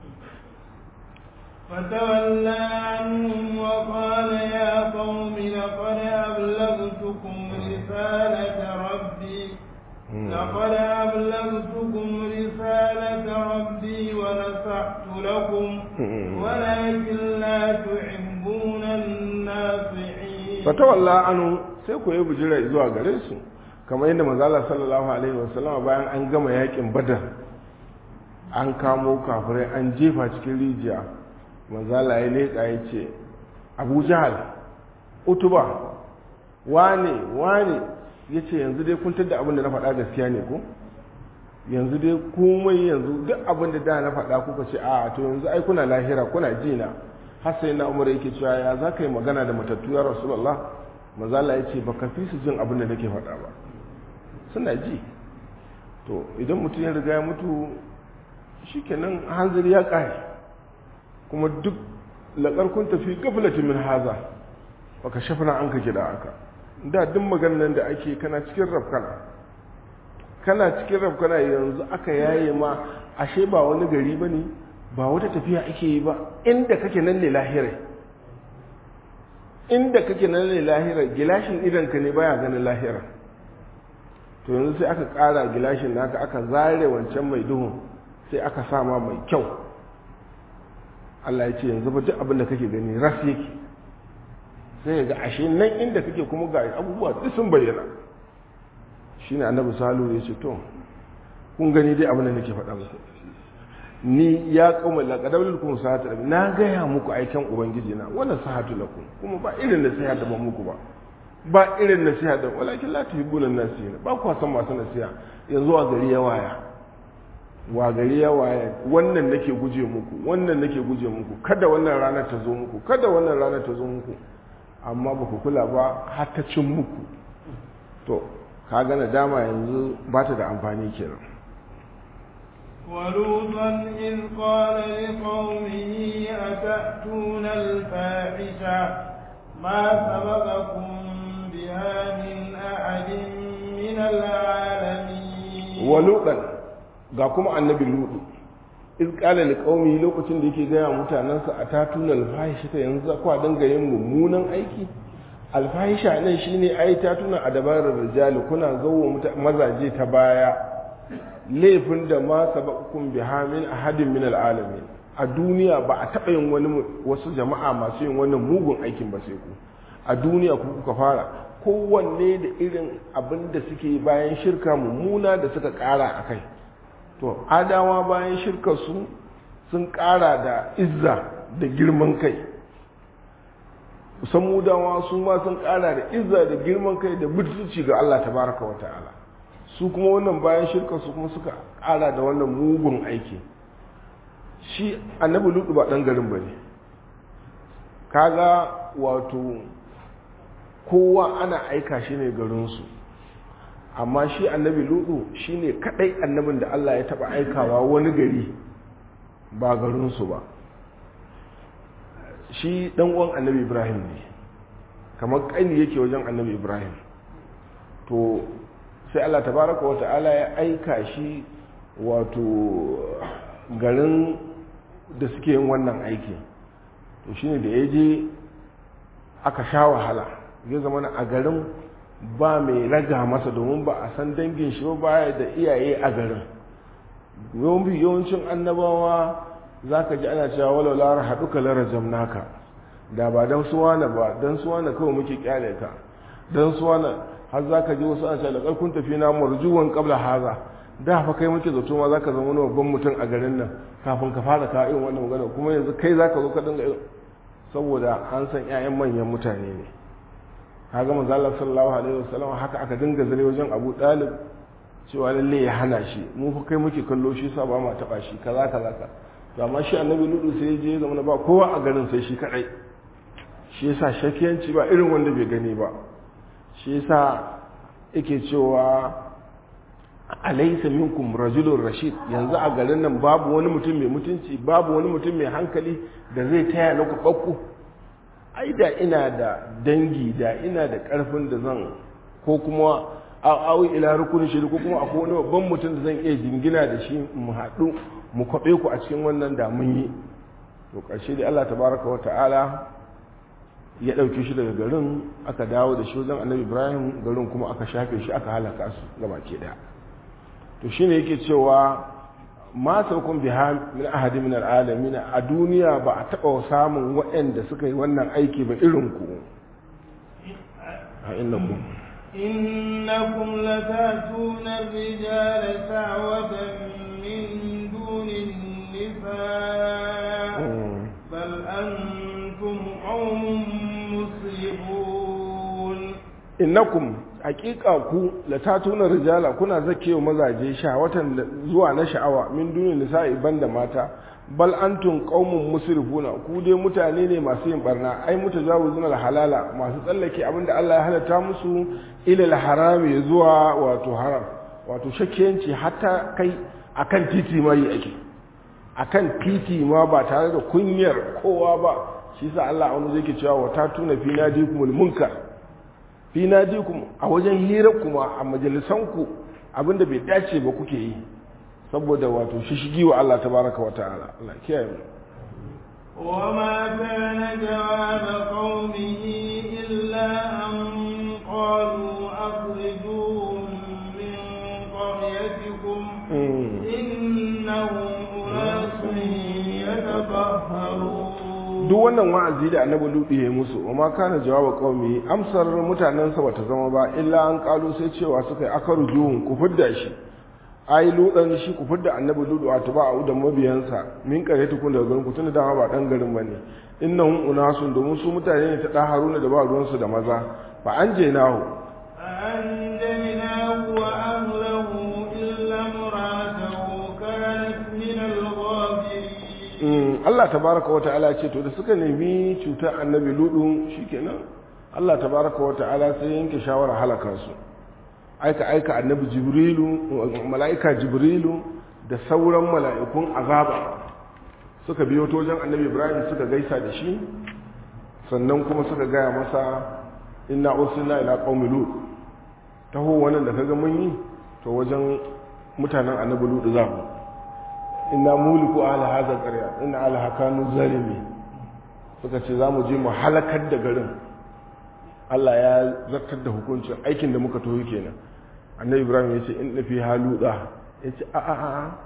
فتولى عنهم وقال يا قوم لقد أبلغتكم رسالة ربي لقد أبلغتكم رسالة ربي ونصحت لكم ولكن لا تحبون الناصحين فتولى عنهم sai ku yi bujira zuwa gare su kamar yadda manzala sallallahu alaihi wasallam bayan an gama yakin badar an kamo kafirai an jefa cikin rijiya manzala ya leƙa ya ce abu jahal utuba wane wane ya ce yanzu dai kun da abin da na faɗa gaskiya ne ko yanzu dai komai yanzu duk abin da da na faɗa kuka ce a to yanzu ai kuna lahira kuna ji na har sai na umar yake cewa ya za ka yi magana da matattu ya rasulullah mazala ya ce baka fi su jin abin da nake faɗa ba suna ji to idan mutum ya riga ya mutu shikenan hanzari ya ƙare kuma duk laƙar kun tafi gaflatin min haza baka shafina an ka gida aka da duk maganar da ake kana cikin rafkana kana cikin rafkana yanzu aka yaye ma ashe ba wani gari ba ne ba wata tafiya ake yi ba inda kake nan ne lahirai inda kake nan ne lahirai gilashin idanka ne baya ganin lahira to yanzu sai aka ƙara gilashin naka aka zare wancan mai duhun sai aka sama mai kyau Allah ya ce yanzu ba duk abin da kake gani ras yake sai ga ashe nan inda kake kuma ga abubuwa duk sun bayyana shine annabi salu ya ce to kun gani dai abin da nake faɗa muku ni ya kauma laqadab lakum sahatu na gaya muku aikin ubangiji na wala sahatu lakum kuma ba irin nasiha da ban muku ba ba irin nasiha da walakin la tuhibbuna nasiha ba ku san masu nasiha yanzu a gari ya waya wa gari ya waya wannan nake guje muku wannan nake guje muku kada wannan rana ta zo muku kada wannan rana ta zo muku amma ba ku kula ba har ta cin muku to ka gana dama yanzu ba ta da amfani kenan ولوطا إذ قال لقومه أتأتون الفاحشة ما سبقكم بها من أحد من العالمين ولوطا ga kuma annabi lutu iz qala liqaumi lokacin da yake gaya mutanansa a tatuna alfahisha ta yanzu kwa dinga yin mummunan aiki alfahisha nan shine ai tatuna a dabarar rijali kuna zawo mazaje ta baya laifin da ma sabakum biha min ahadin min alalamin a duniya ba a taɓa yin wani wasu jama'a masu yin wannan mugun aikin ba sai ku a duniya ku kuka fara kowanne da irin abin da suke bayan shirka mummuna da suka ƙara a kai to adawa bayan shirka su sun ƙara da izza da girman kai samudawa su ma sun ƙara da izza da girman kai da butulci ga Allah tabaraka wa ta'ala su kuma wannan bayan shirka su kuma suka ƙara da wannan mugun aiki shi annabi lutu ba ɗan garin ba ne kaga wato kowa ana aika shi ne garinsu amma shi annabi lutu shi ne kaɗai annabin da Allah ya taɓa aikawa wani gari ba garinsu ba shi ɗan uwan annabi ibrahim ne kamar ƙani yake wajen annabi ibrahim to sai Allah tabaraka wa ta'ala ya aika shi wato garin da suke yin wannan aiki to shine da ya je aka sha wahala ya zama a garin ba mai raga masa domin ba a san dangin shi ba da iyaye a garin yawancin annabawa za ka ji ana cewa walau lara haɗu ka lara jamnaka da ba don suwana ba don suwana kawai muke kyale ka don suwana har za ka ji wasu ana cewa da ƙarfin tafi na marjuwan ƙabla haza da fa kai muke zato ma za ka zama wani babban mutum a garin nan kafin ka fara kawo irin wannan magana kuma yanzu kai za ka zo ka dinga saboda an san 'ya'yan manyan mutane ne kaga manzo Allah sallallahu alaihi wasallam haka aka dinga zare wajen Abu Talib cewa lalle ya hana shi mu fa kai muke kallo shi sa ba ma taba shi kaza kaza ka to amma shi annabi Lutu sai je zama ba kowa a garin sai shi kadai shi yasa shakiyanci ba irin wanda bai gani ba shi yasa yake cewa alaysa minkum rajulun rashid yanzu a garin nan babu wani mutum mai mutunci babu wani mutum mai hankali da zai taya na ku ai da ina da dangi da ina da karfin da zan ko kuma awi ila rukun shiri ko kuma akwai wani babban mutum da zan iya jingina da shi mu haɗu mu kwaɓe ku a cikin wannan da mun yi to ƙarshe da Allah tabaraka wa ta'ala ya ɗauke shi daga garin aka dawo da shi wajen annabi ibrahim garin kuma aka shafe shi aka halaka su gaba ke ɗaya to shine yake cewa ma saukun biha min ahadi min al'alamin a duniya ba a taɓa samun waɗanda suka yi wannan aiki ba irin ku a innakum إنكم لتأتون الرجال سعوة من دون النساء بل أنتم قوم مسرفون innakum hakika ku la tatuna rijala kuna zakewa mazaje sha'awatan zuwa na sha'awa min duni nisa'i banda mata bal antum qaumun musrifuna ku dai mutane ne masu yin barna ai mutajawizun al halala masu tsallake abinda Allah ya halatta musu ila al harami zuwa wato haram wato shakkiyanci hatta kai akan titi ma yi ake akan titi ma ba tare da kunyar kowa ba shi sa Allah wani zai ke cewa wa tatuna fi nadikumul munkar fi nadikum a wajen hira kuma a majalisanku abinda bai dace ba kuke yi saboda wato shishigi wa Allah tabaraka wa ta'ala Allah kiyaye mu وما كان جواب قومه إلا أن قالوا أخرجوهم من قريتكم إنهم أناس يتطهرون duk wannan wa'azi da annabi lutu ya musu wa ma kana jawaba qaumi amsar mutanensa bata zama ba illa an kalu sai cewa suka yi akaru juhun ku fidda shi ai ludan shi ku fidda annabi lutu a tuba a da mabiyansa min kare tukun daga garin ku tunda dama ba dan garin bane innahum unasun domin su mutane ne ta da haruna da ba ruwansu da maza fa an je nahu فأنجيناه وأهله إلا امرأته كانت من الغابرين Allah tabaraka wa ta'ala ce to da suka nemi cutar annabi ludu shikenan Allah tabaraka wa ta'ala sai yanke shawara halaka su aika aika annabi jibrilu mala'ika jibrilu da sauran mala'ikun azaba suka biyo ta wajen annabi ibrahim suka gaisa da shi sannan kuma suka gaya masa inna ursilna ila qaumi lut taho wannan da kaga mun yi to wajen mutanen annabi ludu za mu inna muliku ala hadha qarya inna ala hakanu zalimi suka ce za mu je mu halakar da garin Allah ya zartar da hukuncin aikin da muka toyi kenan annabi ibrahim ya ce in fi haluda ya ce a a a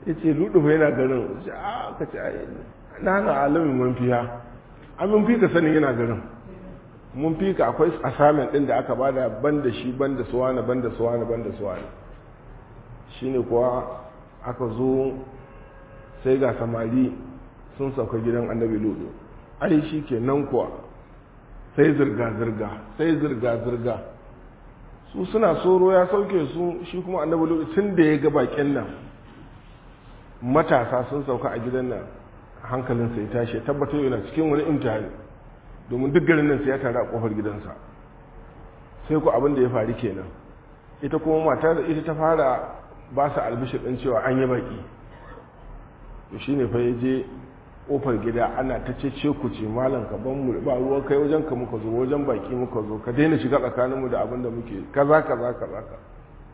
ya ce ludu fa yana garin a ka ce na na alamin mun fiya an mun fi ka sanin yana garin mun fi ka akwai assignment din da aka bada ban da shi ban da suwana ban da suwana ban da suwana shine kuwa aka zo sai ga samari sun sauka gidan annabi ludu ai shi ke nan kuwa sai zirga-zirga sai zirga-zirga su suna soro ya sauke su shi kuma annabi ludu tun da ya ga bakin nan matasa sun sauka a gidan nan hankalinsa ya tashi ya tabbatar yana cikin wani imtihani domin duk garin nan sai ya taru a kofar gidansa sai ku abin da ya faru kenan ita kuma mata da ita ta fara ba su albishir ɗin cewa an yi baki to shine fa ya je kofar gida ana ta cece ku ce malam ka ban mu ba ruwa kai wajen ka muka zo wajen baki muka zo ka daina shiga tsakaninmu da abin da muke kaza kaza kaza ka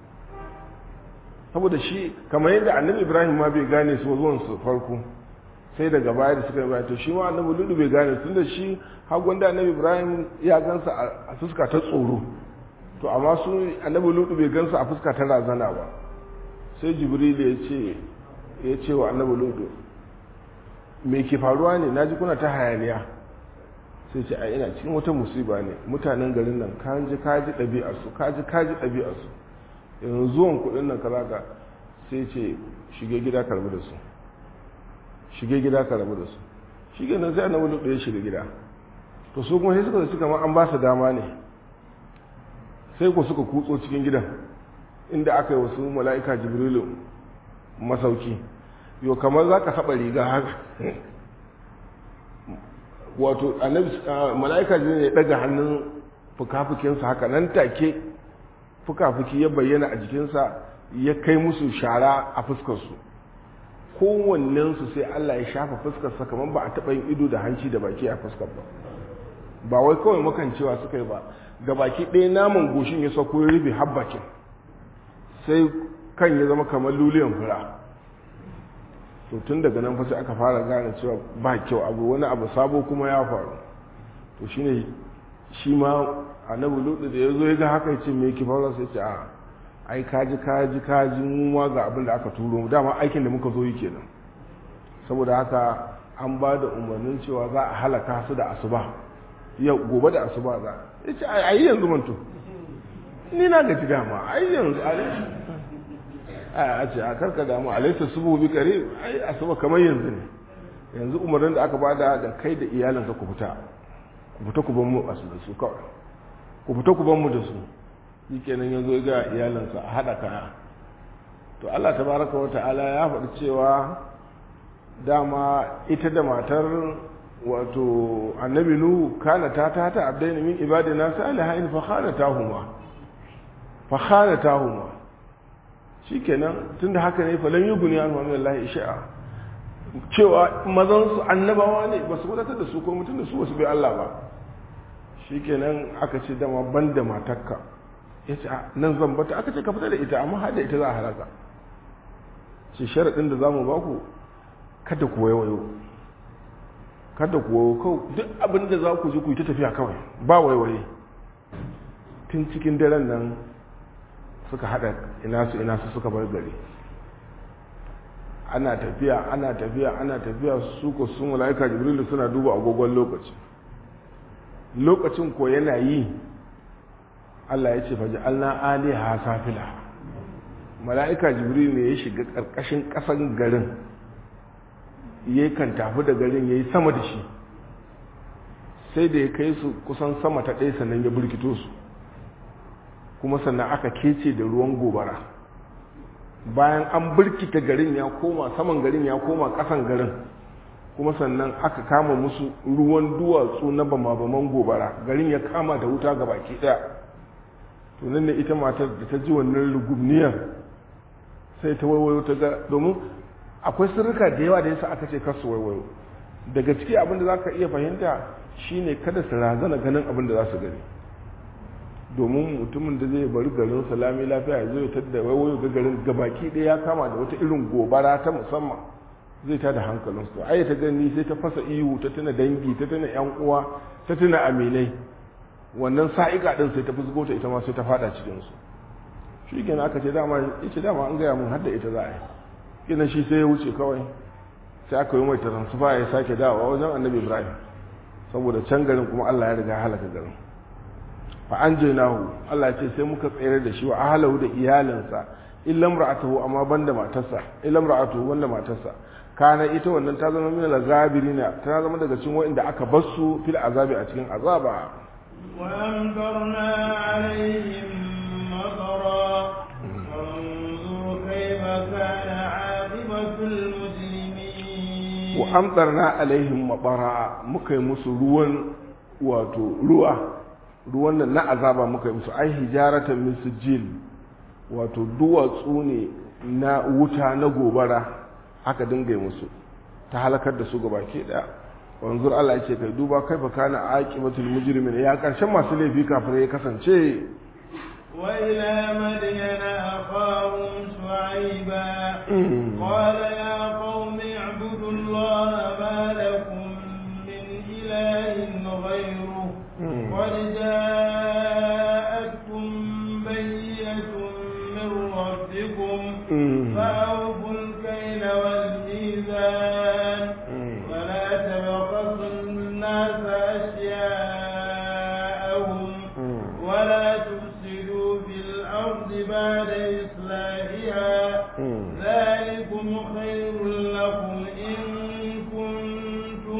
saboda shi kamar yadda annabi ibrahim ma bai gane su zuwan su farko sai daga baya da suka yi to shi ma annabi ludu bai gane tun da shi hagun da annabi ibrahim ya gansa a fuska ta tsoro to amma su annabi ludu bai gansa a fuska ta razana ba sai jibril ya ce ya ce wa annabi ludu me ke faruwa ne naji kuna ta hayaniya sai ce ai ina cikin wata musiba ne mutanen garin nan kaji kaji ɗabi'arsu kaji kaji ɗabi'arsu yanzu zuwan kuɗin nan kaza ka sai ce shige gida karbi da su shige gida ka rabu da su shi nan sai annabi lutu ya shiga gida to su kuma sai suka zaci kamar an ba su dama ne sai ku suka kutso cikin gidan inda aka yi wasu mala'ika jibrilu masauki yau kamar za ka saba riga haka wato mala'ika jibrilu ya daga hannun fuka-fukinsa haka nan take fuka-fuki ya bayyana a jikinsa ya kai musu shara a fuskarsu kowannensu sai Allah ya shafa fuskarsa kamar ba a taɓa yin ido da hanci da baki a fuskar ba ba wai kawai makancewa suka yi ba ga baki ɗaya naman goshin ya sauko ya rufe habbakin sai kan ya zama kamar luliyan fura to tun daga nan sai aka fara gane cewa ba kyau abu wani abu sabo kuma ya faru to shine shi ma annabi lutu da ya zo ya ga haka ya ce me ki faru sai ce a ai kaji kaji kaji mu ma ga abin da aka turo mu dama aikin da muka zo yi kenan saboda haka an ba da umarnin cewa za a halaka su da asuba yau gobe da asuba za ya ce ai yanzu manto ni na gaji dama ai yanzu a ce a karka damu alaita subu bi kare ai asuba kamar yanzu ne yanzu umarnin da aka bada da kai da iyalinka ku fita ku fita ku ban mu asu da su kawai ku fita ku ban mu da su shi kenan ya zo ga iyalinsa a haɗa kaya to Allah tabaraka wa ta'ala ya faɗi cewa dama ita da matar wato annabi nu kana ta ta ta abdaini min ibadina salihin fa khanatahuma fa khanatahuma shikenan tunda haka ne fa lam yughni anhu min Allah isha'a cewa mazan su annabawa ne ba su wadatar da su ko mutun da su wasu bai Allah ba shikenan aka ce dama banda matarka yace nan zan bata aka ce ka fita da ita amma har da ita za a halaka ce sharadin da zamu baku kada ku waiwayo kada ku wayo kawai duk abin da za ku ji ku yi ta tafiya kawai ba waiwaye tun cikin daren nan suka haɗa ina su ina su suka bar gari ana tafiya ana tafiya ana tafiya su ko sun mala'ika jibrilu suna duba agogon lokaci lokacin ko yana yi Allah ya ce faji alna aliha safila mala'ika jibrilu ne ya shiga ƙarƙashin ƙasan garin ya kan tafi da garin ya yi sama da shi sai da ya kai su kusan sama ta ɗaya sannan ya burkito su kuma sannan aka kece da ruwan gobara bayan an burkita garin ya koma saman garin ya koma ƙasan garin kuma sannan aka kama musu ruwan duwatsu na bama-baman gobara garin ya kama da wuta ga baki ɗaya to nan ne ita matar da ta ji wannan rugumniyar sai ta waiwayo ta ga domin akwai sirrika da yawa da yasa aka ce kasu waiwayo daga ciki abin da za ka iya fahimta shine kada su razana ganin abin da za su gani domin mutumin da zai bari garin salami lafiya ya zo ya tadda waiwayo ga garin gabaki ɗaya ya kama da wata irin gobara ta musamman zai ta da hankalinsu ai ta gani sai ta fasa ihu ta tuna dangi ta tuna yan uwa ta tuna aminai wannan sa'ika din sai ta fusgo ta ita ma sai ta fada cikin su shi kenan aka ce dama ita dama an gaya mun hadda ita za a yi ina shi sai ya wuce kawai sai aka yi mai taransufa ya sake dawowa wajen annabi ibrahim saboda can garin kuma allah ya riga halaka garin fa an nahu allah ce sai muka tsere da shi wa ahalahu da iyalinsa illam ra'atuhu amma banda matarsa illam ra'atuhu banda matarsa kana ita wannan ta zama min al-ghabirina ta zama daga cikin wanda aka basu fil azabi a cikin azaba wa amtarna alaihim matara fanzur kayfa kana aqibatul mujrimin wa amtarna alaihim mabara muka yi musu ruwan wato ruwa ruwan nan na azaba muka yi musu ai hijaratan min sijil wato duwatsu ne na wuta na gobara aka dinga yi musu ta halakar da su gaba ke daya wanzur Allah yake kai duba kai fa kana aqibatul mujrimin ya karshen masu laifi kafin ya kasance wa ila madyana aqahum shu'aiba qala ya qaumi ibudu allaha ma lakum min ilahin ghayruhu qad ja'atkum bayyinatun min rabbikum fa'awfu الكيل والميزان ولا تبخسوا الناس أشياءهم ولا تفسدوا في الأرض بعد إصلاحها ذلكم خير لكم إن كنتم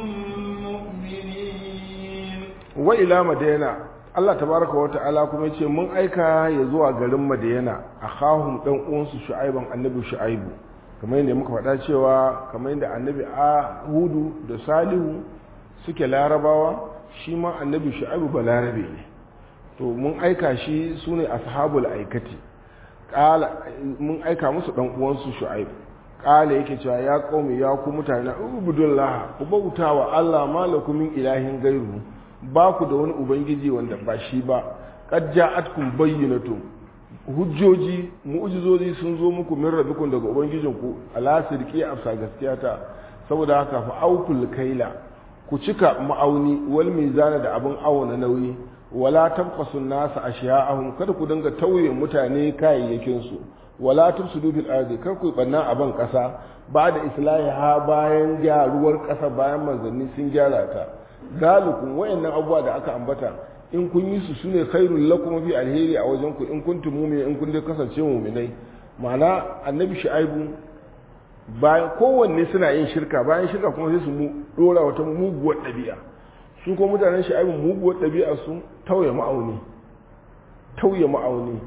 مؤمنين وإلى مدينة Allah tabaraka wa ta'ala kuma yace mun aika ya zuwa garin Madiyana akhahum dan uwansu Shu'aiban annabi Shu'aibu kamar yadda muka faɗa cewa kamar yadda annabi Hudu da Salihu suke larabawa shi ma annabi Shu'aibu ba larabe ne to mun aika shi sune ashabul aikati qala mun aika musu dan uwansu Shu'aibu qala yake cewa ya qaumi ya ku mutane ubudullah ku bautawa Allah malakum min ilahin gairu ba ku da wani ubangiji wanda ba shi ba qad ja'atkum bayyinatun hujjoji mu'jizozi sun zo muku min rabbikum daga ubangijinku ala sirqi afsa gaskiya ta saboda haka fa aukul kaila ku cika ma'auni wal mizana da abin awona nauyi wala tabqasu nasa ashiya'ahum kada ku dinga tauye mutane kayayyakin su wala tufsidu fil ardi kar ku banna a ban kasa ba da islahiha bayan gyaruwar kasa bayan manzanni sun gyara ta galikun wayannan abubuwa da aka ambata in kun yi su sune khairul lakum fi alheri a wajen ku in kuntum mu'minin in kun dai kasance mu'minai ma'ana annabi shu'aibu bayan kowanne suna yin shirka bayan shirka kuma sai su mu dora wata muguwar ɗabi'a su ko mutanen shu'aibu muguwar ɗabi'a su tauye ma'auni tauye ma'auni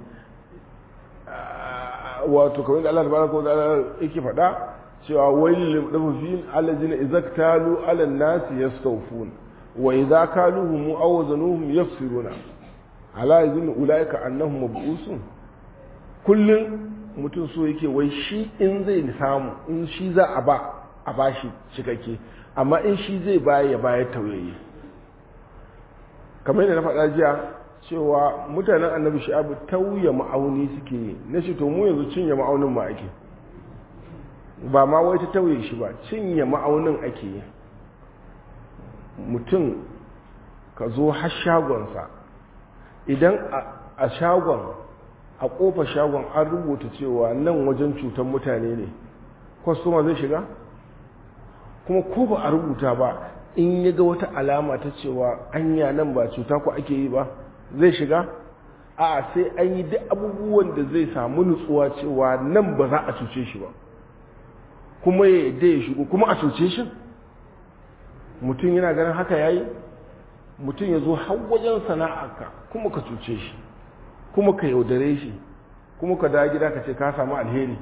wato kamar da Allah tabaraka wa ta'ala yake faɗa cewa wailil mutaffifin allazina idza talu ala an-nasi yastawfun wa idza kaluhum aw wazanuhum yafsiruna ala yazun ulaika annahum mab'usun kullun mutum so yake wai shi in zai samu in shi za a ba a bashi cikakke amma in shi zai baya ya bayar tauyayi kamar yadda na faɗa jiya cewa mutanen annabi sha'abu tauye ma'auni suke yi na shi to mu yanzu cinye ma'aunin ma ake ba ma wai ta tauye shi ba cinye ma'aunin ake yi mutum ka zo har shagonsa idan a shagon a ƙofa shagon an rubuta cewa nan wajen cutar mutane ne kwastoma zai shiga kuma ko ba a rubuta ba in ya ga wata alama ta cewa anya nan ba cuta ko ake yi ba zai shiga a sai an yi duk abubuwan da zai samu nutsuwa cewa nan ba za a cuce shi ba kuma ya yadda ya shigo kuma a cuce shi mutum yana ganin haka yayi mutum ya zo har wajen sana'arka kuma ka cuce shi kuma ka yaudare shi kuma ka dawo gida ka ce ka samu alheri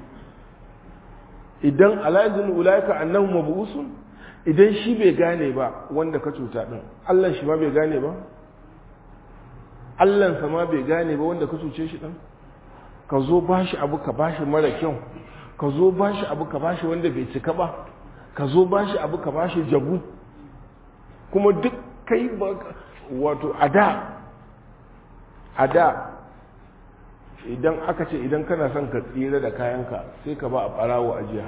idan alaizun ulaika annahu mabusun idan shi bai gane ba wanda ka cuta din Allah shi ma bai gane ba Allah ma bai gane ba wanda ka cuce shi din ka zo bashi abu ka bashi mara kyau ka zo bashi abu ka bashi wanda bai cika ba ka zo bashi abu ka bashi jabu kuma duk kai ba wato a da a da idan aka ce idan kana son ka tsira da kayanka sai ka ba a ɓarawo ajiya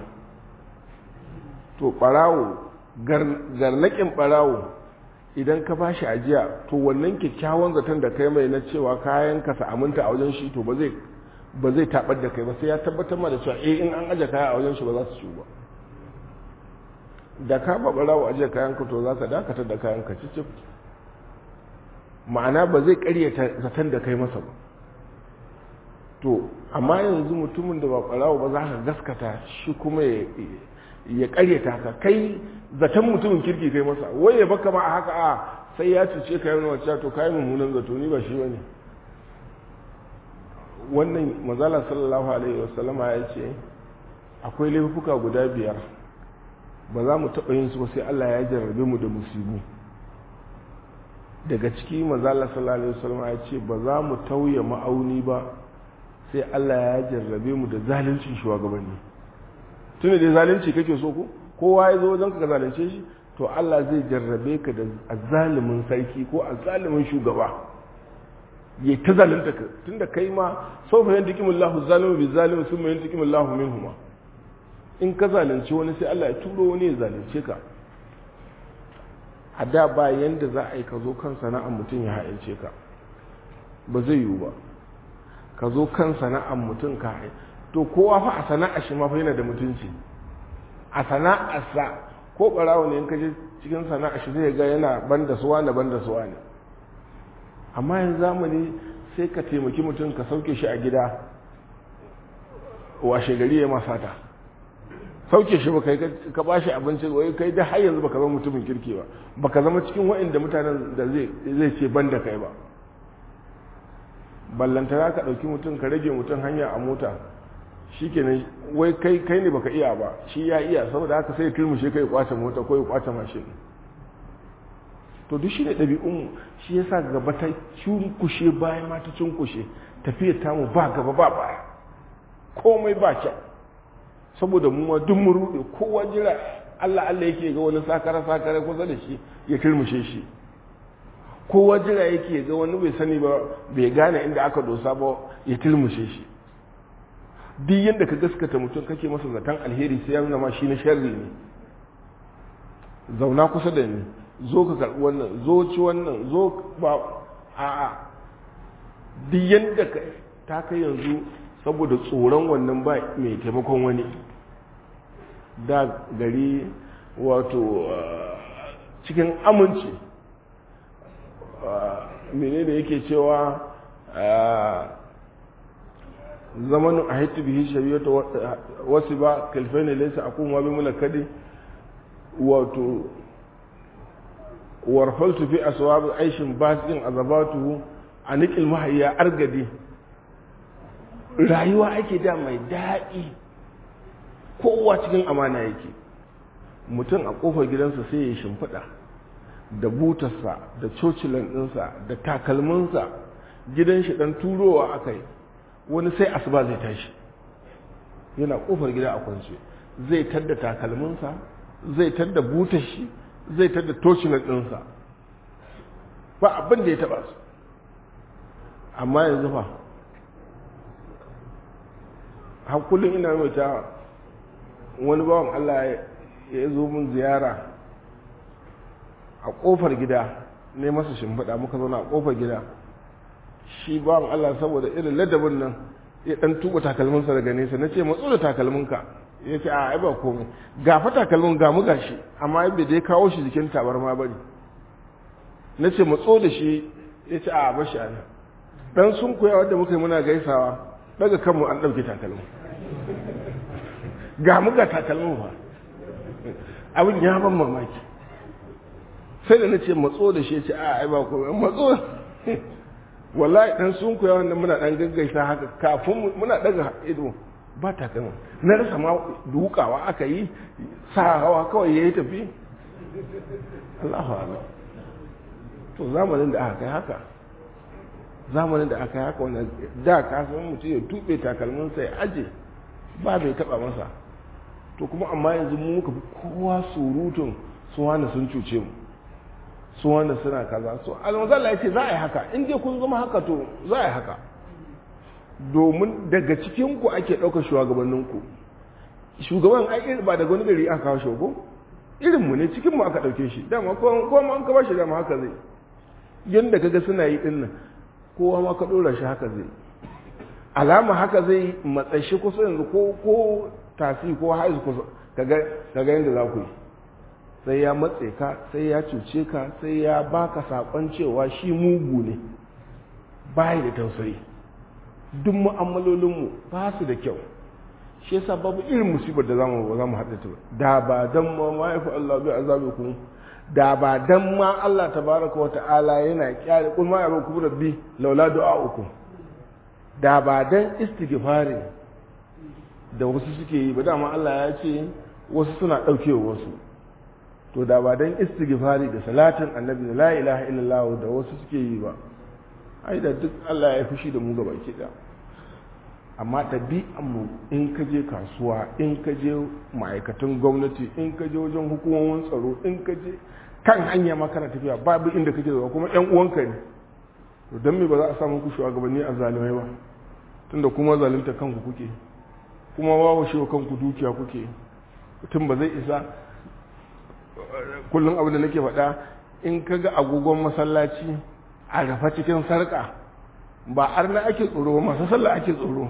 to ɓarawo garnakin ɓarawo idan ka ba shi ajiya to wannan kyakkyawan zaton da kai mai na cewa kayanka sa aminta a wajen shi to ba zai ba zai tabar da kai ba sai ya tabbatar ma da cewa eh in an aje kaya a wajen shi ba za su ciwo ba da ka ba barawo aje kayan ka to za ka dakatar da kayan ka cicif ma'ana ba zai karyata zaton da kai masa ba to amma yanzu mutumin da ba barawo ba za ka gaskata shi kuma ya karyata ka kai zaton mutumin kirki kai masa wai ya baka ma a haka a sai ya cuce ka yana wacce to kayi mummunan zato ni ba shi bane wannan mazala sallallahu alaihi wasallama ya ce akwai laifuka guda biyar ba za mu taɓa yin su ba sai Allah ya jarrabe mu da musibu daga ciki mazala sallallahu alaihi wasallama ya ce ba za mu tauye ma'auni ba sai Allah ya jarrabe mu da zaluncin shugabanni tunda da zalunci kake so ko kowa ya zo wajen ka zalunce shi to Allah zai jarrabe ka da azalimin sarki ko azalimin shugaba ya ta zalunta ka tunda kai ma sau fa yantikim Allah zalimu bi zalimu sun mai yantikim Allah minhuma in ka zalunci wani sai Allah ya turo wani ya zalunce ka a da ba yanda za a yi ka zo kan sana'ar mutum ya ha'ince ka ba zai yiwu ba ka zo kan sana'ar mutum ka ha'in to kowa fa a sana'ar shi ma fa yana da mutunci a sana'arsa ko barawo ne in ka je cikin sana'a shi zai ga yana banda suwa na banda suwa ne amma yanzu zamani sai ka taimaki mutum ka sauke shi a gida washe gari ya masata sauke shi ba kai ka ba shi abinci wai kai da har yanzu baka zama mutumin kirki ba baka zama cikin wa'inda mutanen da zai ce banda kai ba ballantana ka ɗauki mutum ka rage mutum hanya a mota shi kenan wai kai kai ne baka iya ba shi ya iya saboda haka sai ya turmushe kai kwace mota ko ya kwace mashin to duk shi ne ɗabi'un shi yasa gaba ta cunkushe bayan ma ta cunkushe tafiyar tamu ba gaba ba baya komai ba kyau saboda mu ma duk mu rude kowa jira Allah Allah yake ga wani sakara sakara kusa da shi ya turmushe shi kowa jira yake ga wani bai sani ba bai gane inda aka dosa ba ya turmushe shi duk yadda ka gaskata mutum kake masa zaton alheri sai ya nuna ma shi na sharri ne zauna kusa da ni zo ka karɓi wannan zo ci wannan zo ba a a duk yadda ka ta kai yanzu saboda tsoron wannan ba mai taimakon wani da gari wato cikin aminci menene yake cewa zamanin a haitu bihi shari'ata wasu ba kalfai ne laisa a kuma bi mulakadi wato warfaltu fi aswab aishin basin azabatuhu a nikil mahayya argadi rayuwa ake da mai daɗi kowa cikin amana yake mutum a ƙofar gidansa sai ya shimfiɗa da butarsa da cocilan ɗinsa da takalminsa gidan shi ɗan turowa aka yi wani sai asuba zai tashi yana ƙofar gida a kwance zai tadda takalminsa zai tadda butar shi zai tadda tocilan ɗinsa ba abin da ya taɓa su amma yanzu fa har kullum ina mai ta wani bawan Allah ya zo mun ziyara a kofar gida ne masa shimfiɗa muka zauna a kofar gida shi bawan Allah saboda irin ladabin nan ya ɗan tuba takalminsa daga nesa na ce matso da takalminka ya ce a ba komai gafa takalmin ga mu gashi amma bai dai kawo shi jikin tabarma bane na ce matso da shi ya ce a bashi a nan dan sun koya wadda muka yi muna gaisawa daga kanmu an ɗauke takalmin ga muka takalmin ba abin ya ban mamaki sai da na ce matso da shi ce a ai ba komai matso wallahi dan sun koya wannan muna dan gaggaisa haka kafin muna daga ido ba takalmin na rasa ma dukawa aka yi sa hawa kawai ya yi tafi Allahu akbar to zamanin da aka kai haka zamanin da aka yi haka wannan da ka san mutum ya tube takalminsa ya aje ba bai taba masa to kuma amma yanzu mu muka fi kowa surutun su wani sun cuce mu su wani suna kaza so almazalla ya ce za a yi haka in dai kun zama haka to za a yi haka domin daga cikinku ake ɗaukar shugabanninku shugaban ai ba daga wani gari aka kawo shogo irinmu ne cikinmu aka ɗauke shi dama kowa ma an ka ba shi dama haka zai yadda kaga suna yi ɗin nan kowa ma ka ɗora shi haka zai alama haka zai matsashi kusa yanzu ko ko tasi ko haizu kusa kaga kaga yanda za ku yi sai ya matse ka sai ya cuce ka sai ya baka sakon cewa shi mugu ne bai da tausayi duk mu'amalolinmu ba su da kyau shi yasa babu irin musibar da zamu zamu haɗa ta da ba dan ma ma yafi Allah bi azabikum da ba dan ma Allah tabaraka wa ta'ala yana kyale kun ma ya ku rabbi laula du'a'ukum da ba dan istighfari da wasu suke yi ba dama Allah ya ce wasu suna ɗaukewa wasu to da ba dan istighfari da salatin annabi da la ilaha illallah da wasu suke yi ba ai da duk Allah ya fushi da mu gaba ki da amma mu in ka je kasuwa in ka je ma'aikatan gwamnati in ka je wajen hukumomin tsaro in ka je kan hanya ma kana tafiya babu inda kake zuwa kuma yan uwanka ne to dan me ba za a samu ku shugabanni a zalimai ba tunda kuma zalunta kanku kuke kuma wawo shi kanku dukiya kuke mutum ba zai isa kullum abin da nake faɗa in ka ga agogon masallaci a rafa cikin sarƙa ba arna ake tsoro masu sallah ake tsoro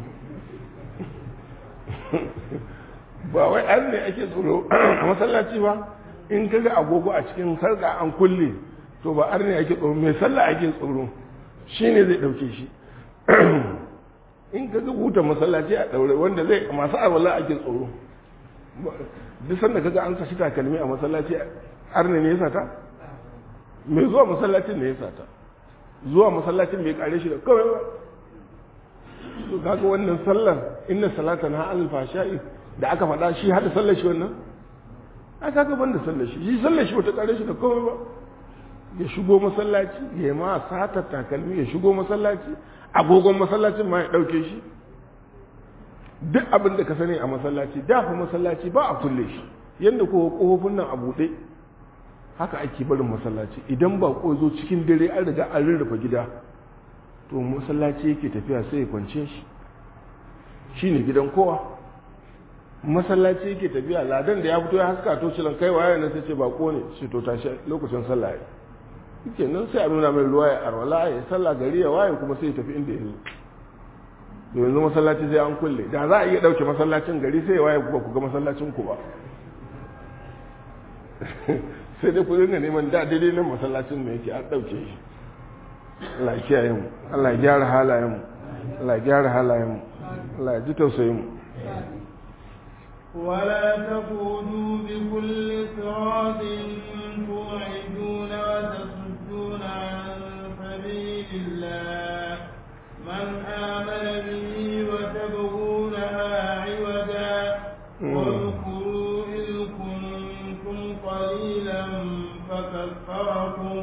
ba wai an ne ake tsoro a masallaci ba in ka ga agogo a cikin sarƙa an kulle to ba arna ake tsoro mai sallah ake tsoro shi ne zai ɗauke shi in ka ga buta masallaci a ɗaure wanda zai masu arwala ake tsoro duk sanda kaga an sashi takalmi a masallaci arne ne ya sata mai zuwa masallacin ne ya sata zuwa masallacin bai kare shi da kawai ba to kaga wannan sallar inna salatan ha al fashai da aka faɗa shi hada sallar shi wannan a kaga banda sallar shi shi sallar shi bata kare shi da kawai ba ya shigo masallaci ya ma sata takalmi ya shigo masallaci agogon masallacin ma ya ɗauke shi duk abin da ka sani a masallaci dafa masallaci ba a kulle shi yadda kowa kofofin nan a buɗe haka ake barin masallaci idan ba ko zo cikin dare an riga an rarrafa gida to masallaci yake tafiya sai ya kwance shi shine gidan kowa masallaci yake tafiya ladan da ya fito ya haska to cilan kai waye ne sai ce bako ne shi to tashi lokacin sallah yake nan sai a nuna mai ruwa ya arwala ya sallah gari ya waye kuma sai ya tafi inda ya zo yanzu masallaci sai an kulle da za a iya ɗauke masallacin gari sai ya waye ba ku ga masallacin ku ba sai dai ku dinga neman da daidai nan masallacin da yake an ɗauke shi Allah ya kiyaye mu Allah ya gyara halayen mu Allah ya gyara halayen mu Allah ya ji tausayin mu ولا تقولوا بكل صراط توعدون وتصدون عن سبيل الله من آمن به وتبغونها عوجا واذكروا إذ كنتم قليلا فكفركم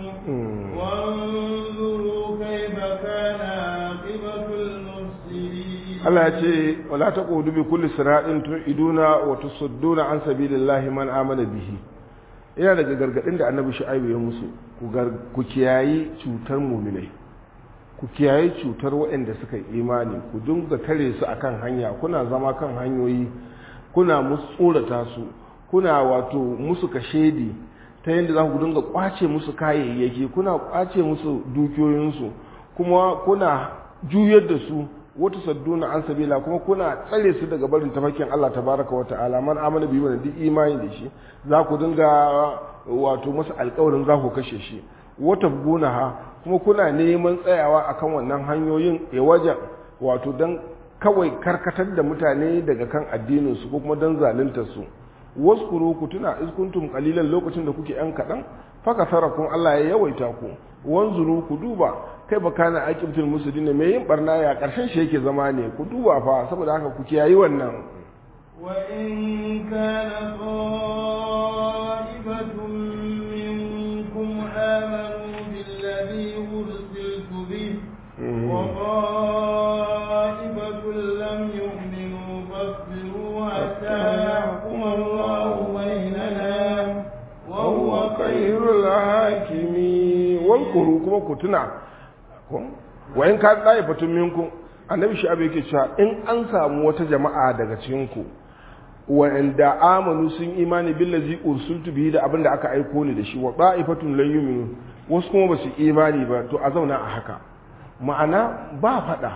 وانظروا كيف كان عاقبة المفسدين Allah ya ce wala taqudu bi kulli siratin tu'iduna wa tusadduna an sabilillahi man amana bihi yana daga gargadin da annabi shu'aibu ya musu ku kiyayi cutar mu'minai ku kiyaye cutar waɗanda suka imani ku dinga tare su akan hanya kuna zama kan hanyoyi kuna musu tsorata su kuna wato musu kashedi ta yadda za ku dinga kwace musu kayayyaki kuna kwace musu dukiyoyinsu kuma kuna juyar da su wata sadduna an sabila kuma kuna tsare su daga barin tafakin Allah tabaraka wa ta'ala man amana bi wanda duk imani da shi za ku dinga wato musu alƙawarin za ku kashe shi wata gunaha kuma kuna neman tsayawa akan wannan hanyoyin ya waje wato don kawai karkatar da mutane daga kan addininsu ko kuma don zalunta su waskuru ku tuna iskuntum kalilan lokacin da kuke yan kaɗan faka sarakun Allah ya yawaita ku wanzuru ku duba kai ba kana aqibtul muslimin mai yin barna ya karshen shi yake zama ne ku duba fa saboda haka ku kiyayi wannan wa in kana ta'ibatun minkum amanu billadhi ursiltu bihi wa ta'ibatun lam yu'minu fasbiru hatta yahkum Allahu bainana wa huwa khairul hakimi wankuru kuma ku tuna wa in ka tsaye batun minku annabi shi abu yake cewa in an samu wata jama'a daga cikin ku wa'anda amanu sun imani billazi ursultu bihi da abin da aka aiko ni da shi wa da'ifatun lan yu'minu wasu kuma basu imani ba to a zauna a haka ma'ana ba fada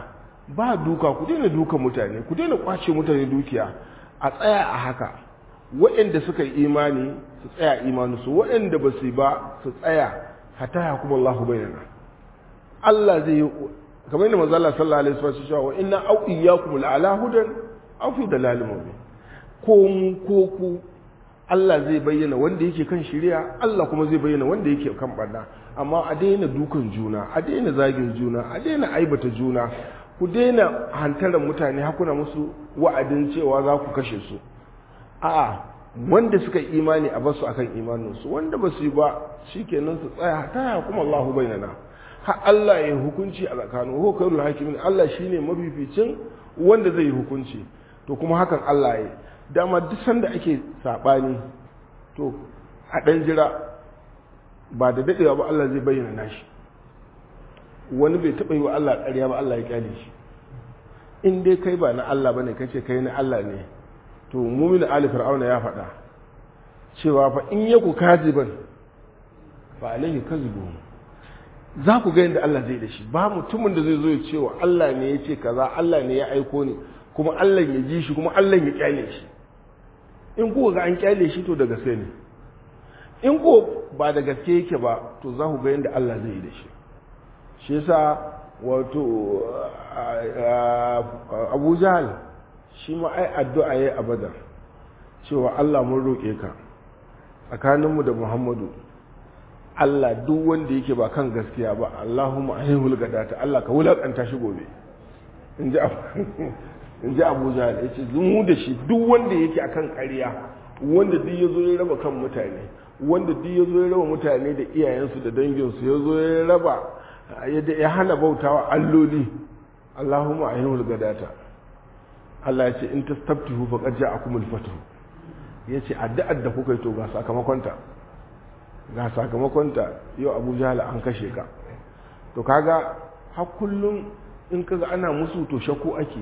ba duka ku daina duka mutane ku daina kwace mutane dukiya a tsaya a haka waɗanda suka yi imani su tsaya imaninsu waɗanda ba su yi ba su tsaya hatta ya kuma Allah bayyana Allah zai yi kamar yadda manzo Allah sallallahu alaihi wasallam cewa wa inna au iyyakum la'ala hudan aw fi dalalin mubin ko mu ko ku Allah zai bayyana wanda yake kan shari'a Allah kuma zai bayyana wanda yake kan barna amma a daina dukan juna a daina zagin juna a daina aibata juna ku daina hantarar mutane hakuna musu wa'adin cewa za ku kashe su a'a wanda suka imani a basu akan imaninsu wanda ba su yi ba shikenan su tsaya ta ya kuma Allahu bainana har Allah ya hukunci a tsakanin ko kairul hakimin Allah shine mafificin wanda zai yi hukunci to kuma hakan Allah ya dama duk sanda ake sabani to a dan jira ba da dadewa ba Allah zai bayyana nashi wani bai taba yi wa Allah ƙarya ba Allah ya kyale shi in dai kai ba na Allah bane kace kai na Allah ne to mumin ali fir'auna ya faɗa cewa fa in yaku kaziban fa alaihi kazibu za ku ga yadda Allah zai da shi ba mutumin da zai zo ya ce wa Allah ne ya ce kaza Allah ne ya aiko ni kuma Allah ya ji shi kuma Allah ya kyale shi in kuka ga an kyale shi to da gaske ne in ko ba da gaske yake ba to za ku ga yadda Allah zai yi da shi shi yasa wato Abu Jahal shi ma ai addu'a yayi a Badar cewa Allah mun roƙe ka tsakaninmu da Muhammadu Allah duk wanda yake ba kan gaskiya ba Allahumma ayyuhul gadata Allah ka wulakanta shi gobe in ji Abu Jahal ya ce mu da shi duk wanda yake akan ƙarya wanda duk ya zo ya raba kan mutane wanda duk ya zo ya raba mutane da iyayensu da danginsu ya zo ya raba ya hana bautawa alloli Allahumma ayyuhul gadata Allah ya ce in tastabtihu faqad ja'akumul fathu yace addu'ar da kuka yi to ga sakamakonta ga sakamakonta yau abu jala an kashe ka to kaga har kullum in kaga ana musu to shakku ake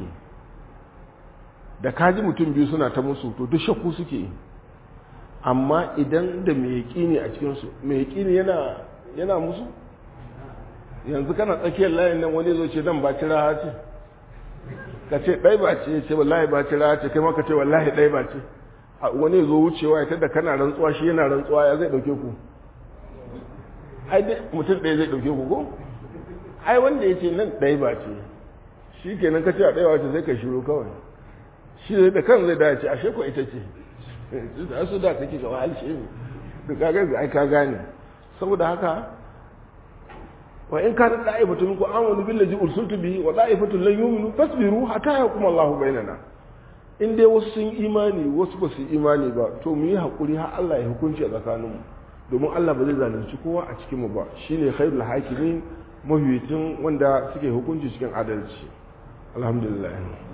da kaji mutum biyu suna ta musu to duk shakku suke amma idan da mai yaƙini a cikinsu mai yaƙini yana yana musu yanzu kana tsakiyar layin nan wani zo ce nan ba cira ce ka ce ɗai ba ce ce wallahi ba cira ce kai maka ce wallahi ɗai ba ce wani zo wucewa ya tada kana rantsuwa shi yana rantsuwa ya zai ɗauke ku ai dai mutum ɗaya zai ɗauke ku ko ai wanda ya ce nan ɗaya ba ce shi kenan ka ce a ɗaya wace zai ka shiru kawai shi zai da kan zai dace a shekwa ita ce da su da take gaba halshe ne da kaga ai ka gane saboda haka wa in kana da'ifatu minkum amanu billazi ursiltu bihi wa da'ifatu lan yu'minu fasbiru hatta yakum Allahu bainana in dai wasu sun imani wasu ba su imani ba to mu yi hakuri har Allah ya hukunci a tsakaninmu domin Allah ba zai zalunci kowa a cikinmu ba shine khairul hakimin mafificin wanda suke hukunci cikin adalci alhamdulillah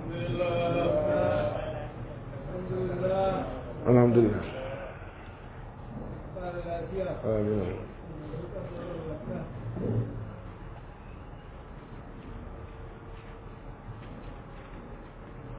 alhamdulillah amin